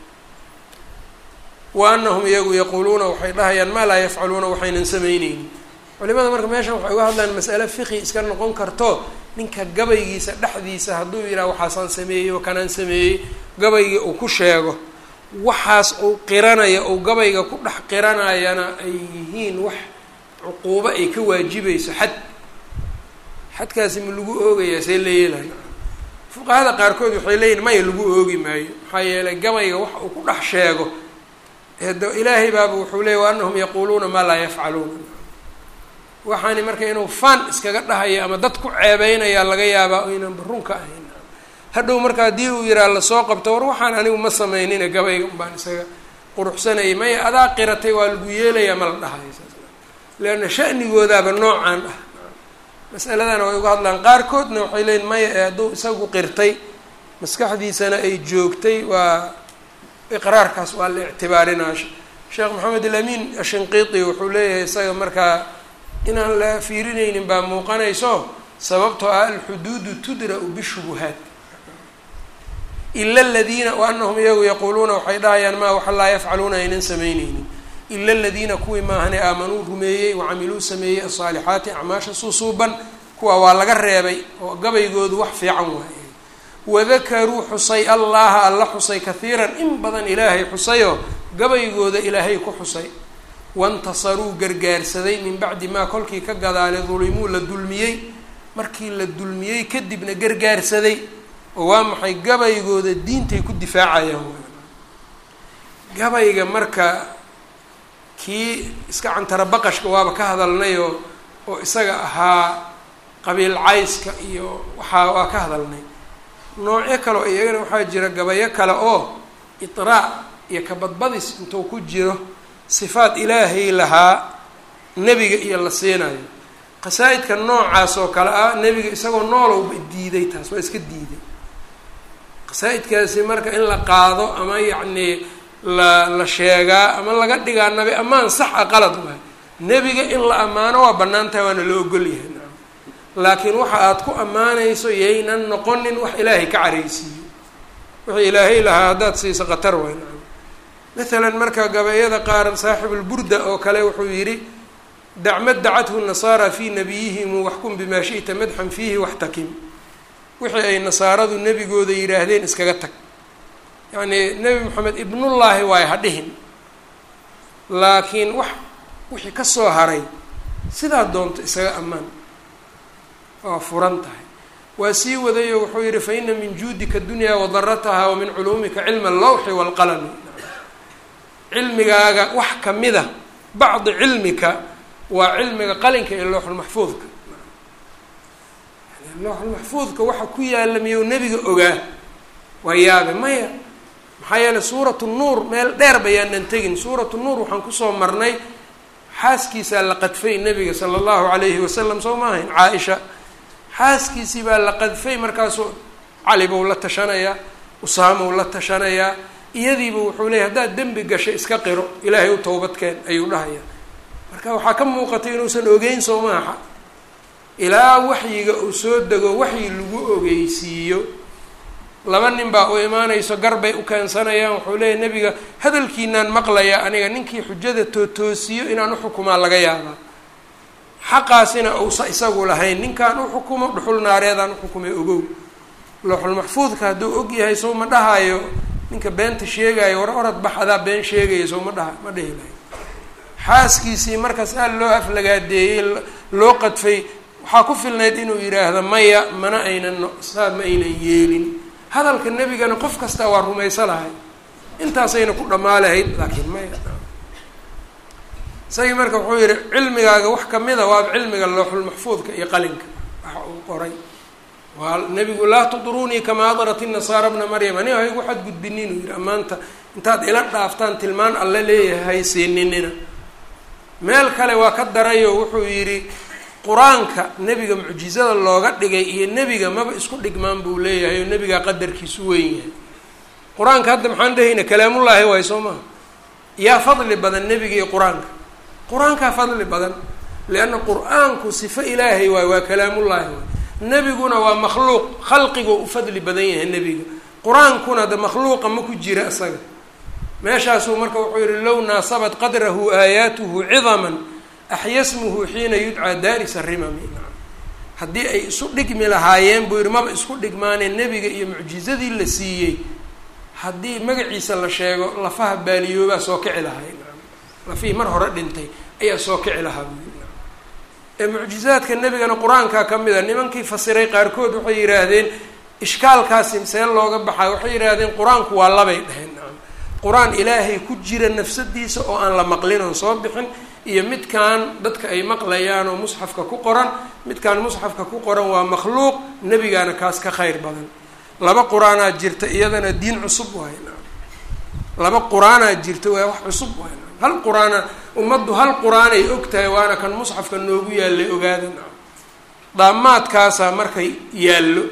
wa anahum iyagu yaquuluuna waxay dhahayaan maa laa yafcaluuna waxaynan samayneynin culimada marka meeshan waxay uga hadlaan masale fiqi iska noqon karto ninka gabaygiisa dhexdiisa hadduu yidhaha waxaasaan sameeyey oo kanaan sameeyey gabaygii uu ku sheego waxaas uu qiranaya uu gabayga ku dhex qiranayana ay yihiin wax cuquubo ay ka waajibayso xad xadkaasi ma lagu oogayaa see la yeelaya fuqahada qaarkood waxay leeyihin maya lagu oogi maayo maxaa yeelay gabayga wax uu ku dhex sheego de ilaahay baaba wuxuu leeyay wa anahum yaquuluuna maa laa yafcaluuna waxaani marka inuu fan iskaga dhahaya ama dad ku ceebeynaya laga yaabaa aynanba runka ahayn hadhow marka haddii uu yihaha lasoo qabto war waxaan anigu ma samaynina gabayga unbaan isaga quruxsanayay maya adaa qiratay waa lagu yeelayaa ma la dhahayo saas leanna sha'nigoodaaba noocaan ah masaladana way uga hadlaan qaarkoodna waxay leeyiin maya ee hadduu isagu qirtay maskaxdiisana ay joogtay waa iqraarkaas waa la ictibaarinaa sheekh maxamed alamin ashinqiiti wuxuu leeyahay isaga markaa inaan la fiirinaynin baa muuqanayso sababtoo ah alxuduudu tudra'u bishubuhaat ila aladiina wa anahum iyagu yaquuluuna waxay dhahayaan maa waxa laa yafcaluuna aynan samayneynin ila aladiina kuwii maahane aamanuu rumeeyey wacamiluu sameeyey asaalixaati acmaasha suusuuban kuwa waa laga reebay oo gabaygoodu wax fiican waaye wadakaruu xusay allaha alla xusay kahiiran in badan ilaahay xusayoo gabaygooda ilaahay ku xusay wantasaruu gargaarsaday min bacdi maa kolkii ka gadaale dulimuu la dulmiyey markii la dulmiyey kadibna gargaarsaday oo waa maxay gabaygooda diintay ku difaacayaan gabayga marka kii iska cantara baqashka waaba ka hadalnayoo oo isaga ahaa qabiil cayska iyo waxaa waa ka hadalnay noocyo kale oo iyagana waxaa jira gabayo kale oo iطraac iyo kabadbadis intuu ku jiro sifaat ilaahay lahaa nebiga iyo la siinayo qasaa-idka noocaas oo kale ah nebiga isagoo noolowba diiday taas waa iska diiday qasaa-idkaasi marka in la qaado ama yacnii la la sheegaa ama laga dhigaa nabi ammaan sax a qalad waay nebiga in la ammaano waa bannaan tahay waana loo ogol yahay nacam laakiin waxa aad ku ammaanayso yaynan noqonin wax ilaahay ka caraysiiyo wixii ilaahay lahaa haddaad siiso khatar waay nacam maalan marka gabayada qaar saaxibulburda oo kale wuxuu yidhi dacmad dacathu nasaara fii nabiyihim waxkum bimaa shi'ta madxan fiihi waxtakim wixii ay nasaaradu nebigooda yidhaahdeen iskaga tag yacnii nebi moxamed ibnullaahi waay ha dhihin laakiin wax wixii ka soo haray sidaa doonto isaga ammaan waa furan tahay waa sii wadayo wuxuu yihi fa ina min juudika dunyaa wadarataha wa min culuumika cilma allawxi waalqalami cilmigaaga wax kamida bacdi cilmika waa cilmiga qalinka ee looxulmaxfuudka yani looxulmaxfuudka waxa ku yaala miyou nebiga ogaa waa yaabe maya maxaa yeeley suuratu nuur meel dheer bayaanan tegin suuratu nuur waxaan kusoo marnay xaaskiisaa la qadfay nebiga sala allahu calayhi wasalam soo ma ahayn caa-isha xaaskiisii baa la qadfay markaasuu cali buu la tashanayaa usaamou la tashanayaa iyadiiba wuxuu leeyay haddaad dembi gashay iska qiro ilaahay u towbadkeen ayuu dhahayaa marka waxaa ka muuqatay inuusan ogeyn soo maaha ilaa waxyiga uu soo dego waxyi lagu ogeysiiyo laba nin baa u imaanayso garbay u keensanayaan wuxuu leeyahy nebiga hadalkiinaan maqlayaa aniga ninkii xujada tootoosiyo inaan uxukumaa laga yaabaa xaqaasina uusa isagu lahayn ninkaan uxukumo dhuxul naareedaan uxukumay ogow looxulmaxfuudka hadduu og yahay sow ma dhahaayo ninka beenta sheegaayo war orad bax adaa been sheegaya sow ma dhaha ma dhihi lahayn xaaskiisii markaas aad loo aflagaadeeyey loo qadfay waxaa ku filnayd inuu yidhaahdo maya mana aynan saa ma aynan yeelin hadalka nebigana qof kasta waa rumayso lahay intaasayna ku dhammaa lahayd laakiin maya isagii marka wuxuu yihi cilmigaaga wax kamida waaba cilmiga looxulmaxfuudka iyo qalinka waxa uu qoray waa nebigu laa tudruunii kamaa adrat inasaara bna maryam aniga haygu xadgudbinin uu yihi amaanta intaad ila dhaaftaan tilmaan alle leeyahay siininina meel kale waa ka darayo wuxuu yidhi qur-aanka nebiga mucjizada looga dhigay iyo nebiga maba isku dhigmaan buu leeyahay oo nebigaa qadarkiisu weyn yahay qur-aanka hadda maxaan dhahayna kalaamullaahi waay soo maha yaa fadli badan nebiga iyo qur-aanka qur-aankaa fadli badan lianna qur-aanku sifo ilaahay waay waa kalaamullaahi waay nebiguna waa makhluuq khalqigoo u fadli badan yahay nebiga qur-aankuna de makhluuqa ma ku jira isaga meeshaasuu marka wuxuu yihi low naasabat qadrahu aayaatuhu cidaman axya smuhu xiina yudcaa daarisa rimami haddii ay isu dhigmi lahaayeen buu yihi maba isku dhigmaanee nebiga iyo mucjizadii la siiyey haddii magaciisa la sheego lafaha baaliyoobaa soo kici lahay lafihii mar hore dhintay ayaa soo kici lahaa buu yii ee mucjizaadka nebigana qur-aankaa ka mid a nimankii fasiray qaarkood waxay yidhaahdeen ishkaalkaasi see looga baxaa waxay yidhaahdeen qur-aanku waa labay dheheen qur-aan ilaahay ku jira nafsadiisa oo aan la maqlin oon soo bixin iyo midkaan dadka ay maqlayaan oo musxafka ku qoran midkaan musxafka ku qoran waa makhluuq nebigaana kaas ka khayr badan laba qur-aanaa jirta iyadana diin cusub waay laba qur-aanaa jirta waa wax cusub waay hal qur-aana ummaddu hal qur-aanay og tahay waana kan musxafka noogu yaallay ogaadan daamaadkaasaa markay yaallo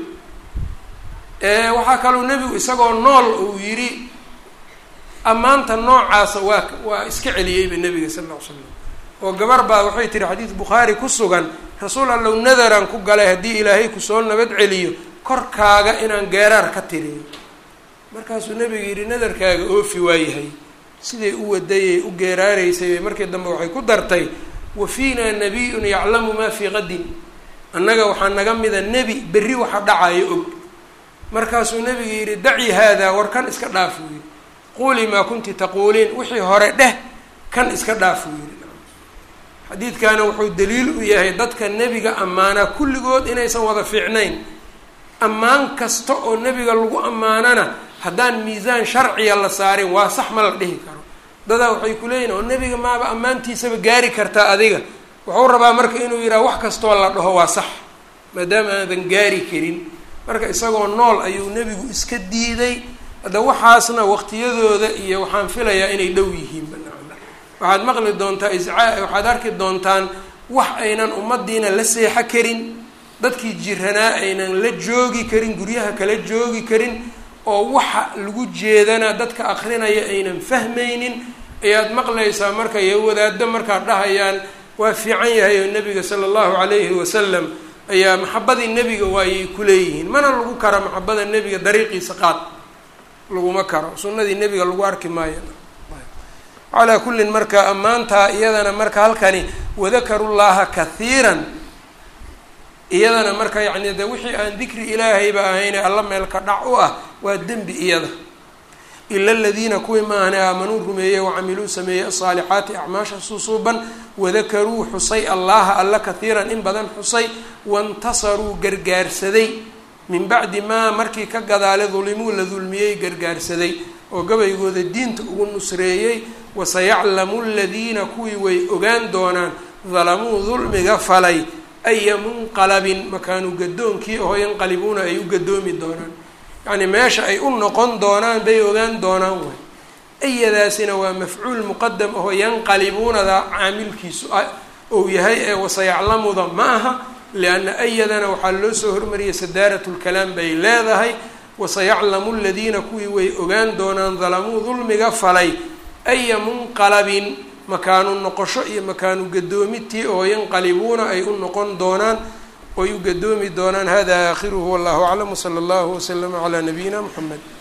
waxaa kaloo nebigu isagoo nool uu yidhi ammaanta noocaasa waa waa iska celiyeyba nebiga sal lla ly slam oo gabar baa waxay tihi xadiis bukhaari ku sugan rasuul allow nadaraan ku galay haddii ilaahay kusoo nabad celiyo korkaaga inaan geeraar ka tiriyo markaasuu nebigu yidhi nadarkaaga oofi waayahay siday u wadayay u geeraaraysay markii dambe waxay ku dartay wa fiinaa nabiyun yaclamu maa fii qadin annaga waxaa naga mida nebi berri waxa dhacayo og markaasuu nebigu yidhi daci haadaa war kan iska dhaaf uu yidhi quulii maa kunti taquuliin wixii hore dheh kan iska dhaaf uu yidhi xadiidkaana wuxuu daliil u yahay dadka nebiga ammaanaa kulligood inaysan wada fiicnayn ammaan kasta oo nebiga lagu ammaanana haddaan miisaan sharciya la saarin waa sax ma la dhihi karo dadaa waxay ku leeyihin oo nebiga maaba ammaantiisaba gaari kartaa adiga wuxuu rabaa marka inuu yidhaha wax kastoo la dhaho waa sax maadaama aadan gaari karin marka isagoo nool ayuu nebigu iska diiday hadda waxaasna waqtiyadooda iyo waxaan filayaa inay dhow yihiin waxaad maqli doontaa iscaa waxaad arki doontaan wax aynan ummadiina la seexo karin dadkii jiranaa aynan la joogi karin guryaha kala joogi karin oo waxa lagu jeedana dadka akrinaya aynan fahmaynin ayaad maqlaysaa marka iyo wadaado markaad dhahayaan waa fiican yahay oo nebiga sala allahu calayhi wasalam ayaa maxabadii nebiga waayay kuleeyihiin mana lagu kara maxabada nebiga dariiqiisa qaad laguma karo sunnadii nebiga lagu arki maayo calaa kullin marka ammaantaa iyadana marka halkani wadakaru llaha kathiiran iyadana marka yacni de wixii aan dikri ilaahayba ahayne alla meel ka dhac u ah waa dembi iyada ila aladiina kuwii maahane aamanuu rumeeyey wacamiluu sameeyey asaalixaati acmaasha susuuban wadakaruu xusay allaha alla kathiiran in badan xusay waintasaruu gargaarsaday min bacdi maa markii ka gadaale dulimuu la dulmiyey gargaarsaday oo gabaygooda diinta ugu nusreeyey wasayaclamu aladiina kuwii way ogaan doonaan dalamuu dulmiga falay aya munqalabin makaanu gadoonkii oo yanqalibuuna ay u gadoomi doonaan yacni meesha ay u noqon doonaan bay ogaan doonaan way ayadaasina waa mafcuul muqadam aho yanqalibuunada caamilkiisu ou yahay ee wasayaclamuda ma aha lianna ayadana waxaa loo soo hormariyay sadaarat lkalaam bay leedahay wasayaclamu aladiina kuwii way ogaan doonaan dalamuu dulmiga falay aya munqalabin makaanu noqosho iyo makaanu gadoomitii oo yanqalibuuna ay u noqon doonaan oy u gadoomi doonaan hada aakhiruhu wallahu aclam wsala allahu waslama calaa nabiyina muxamed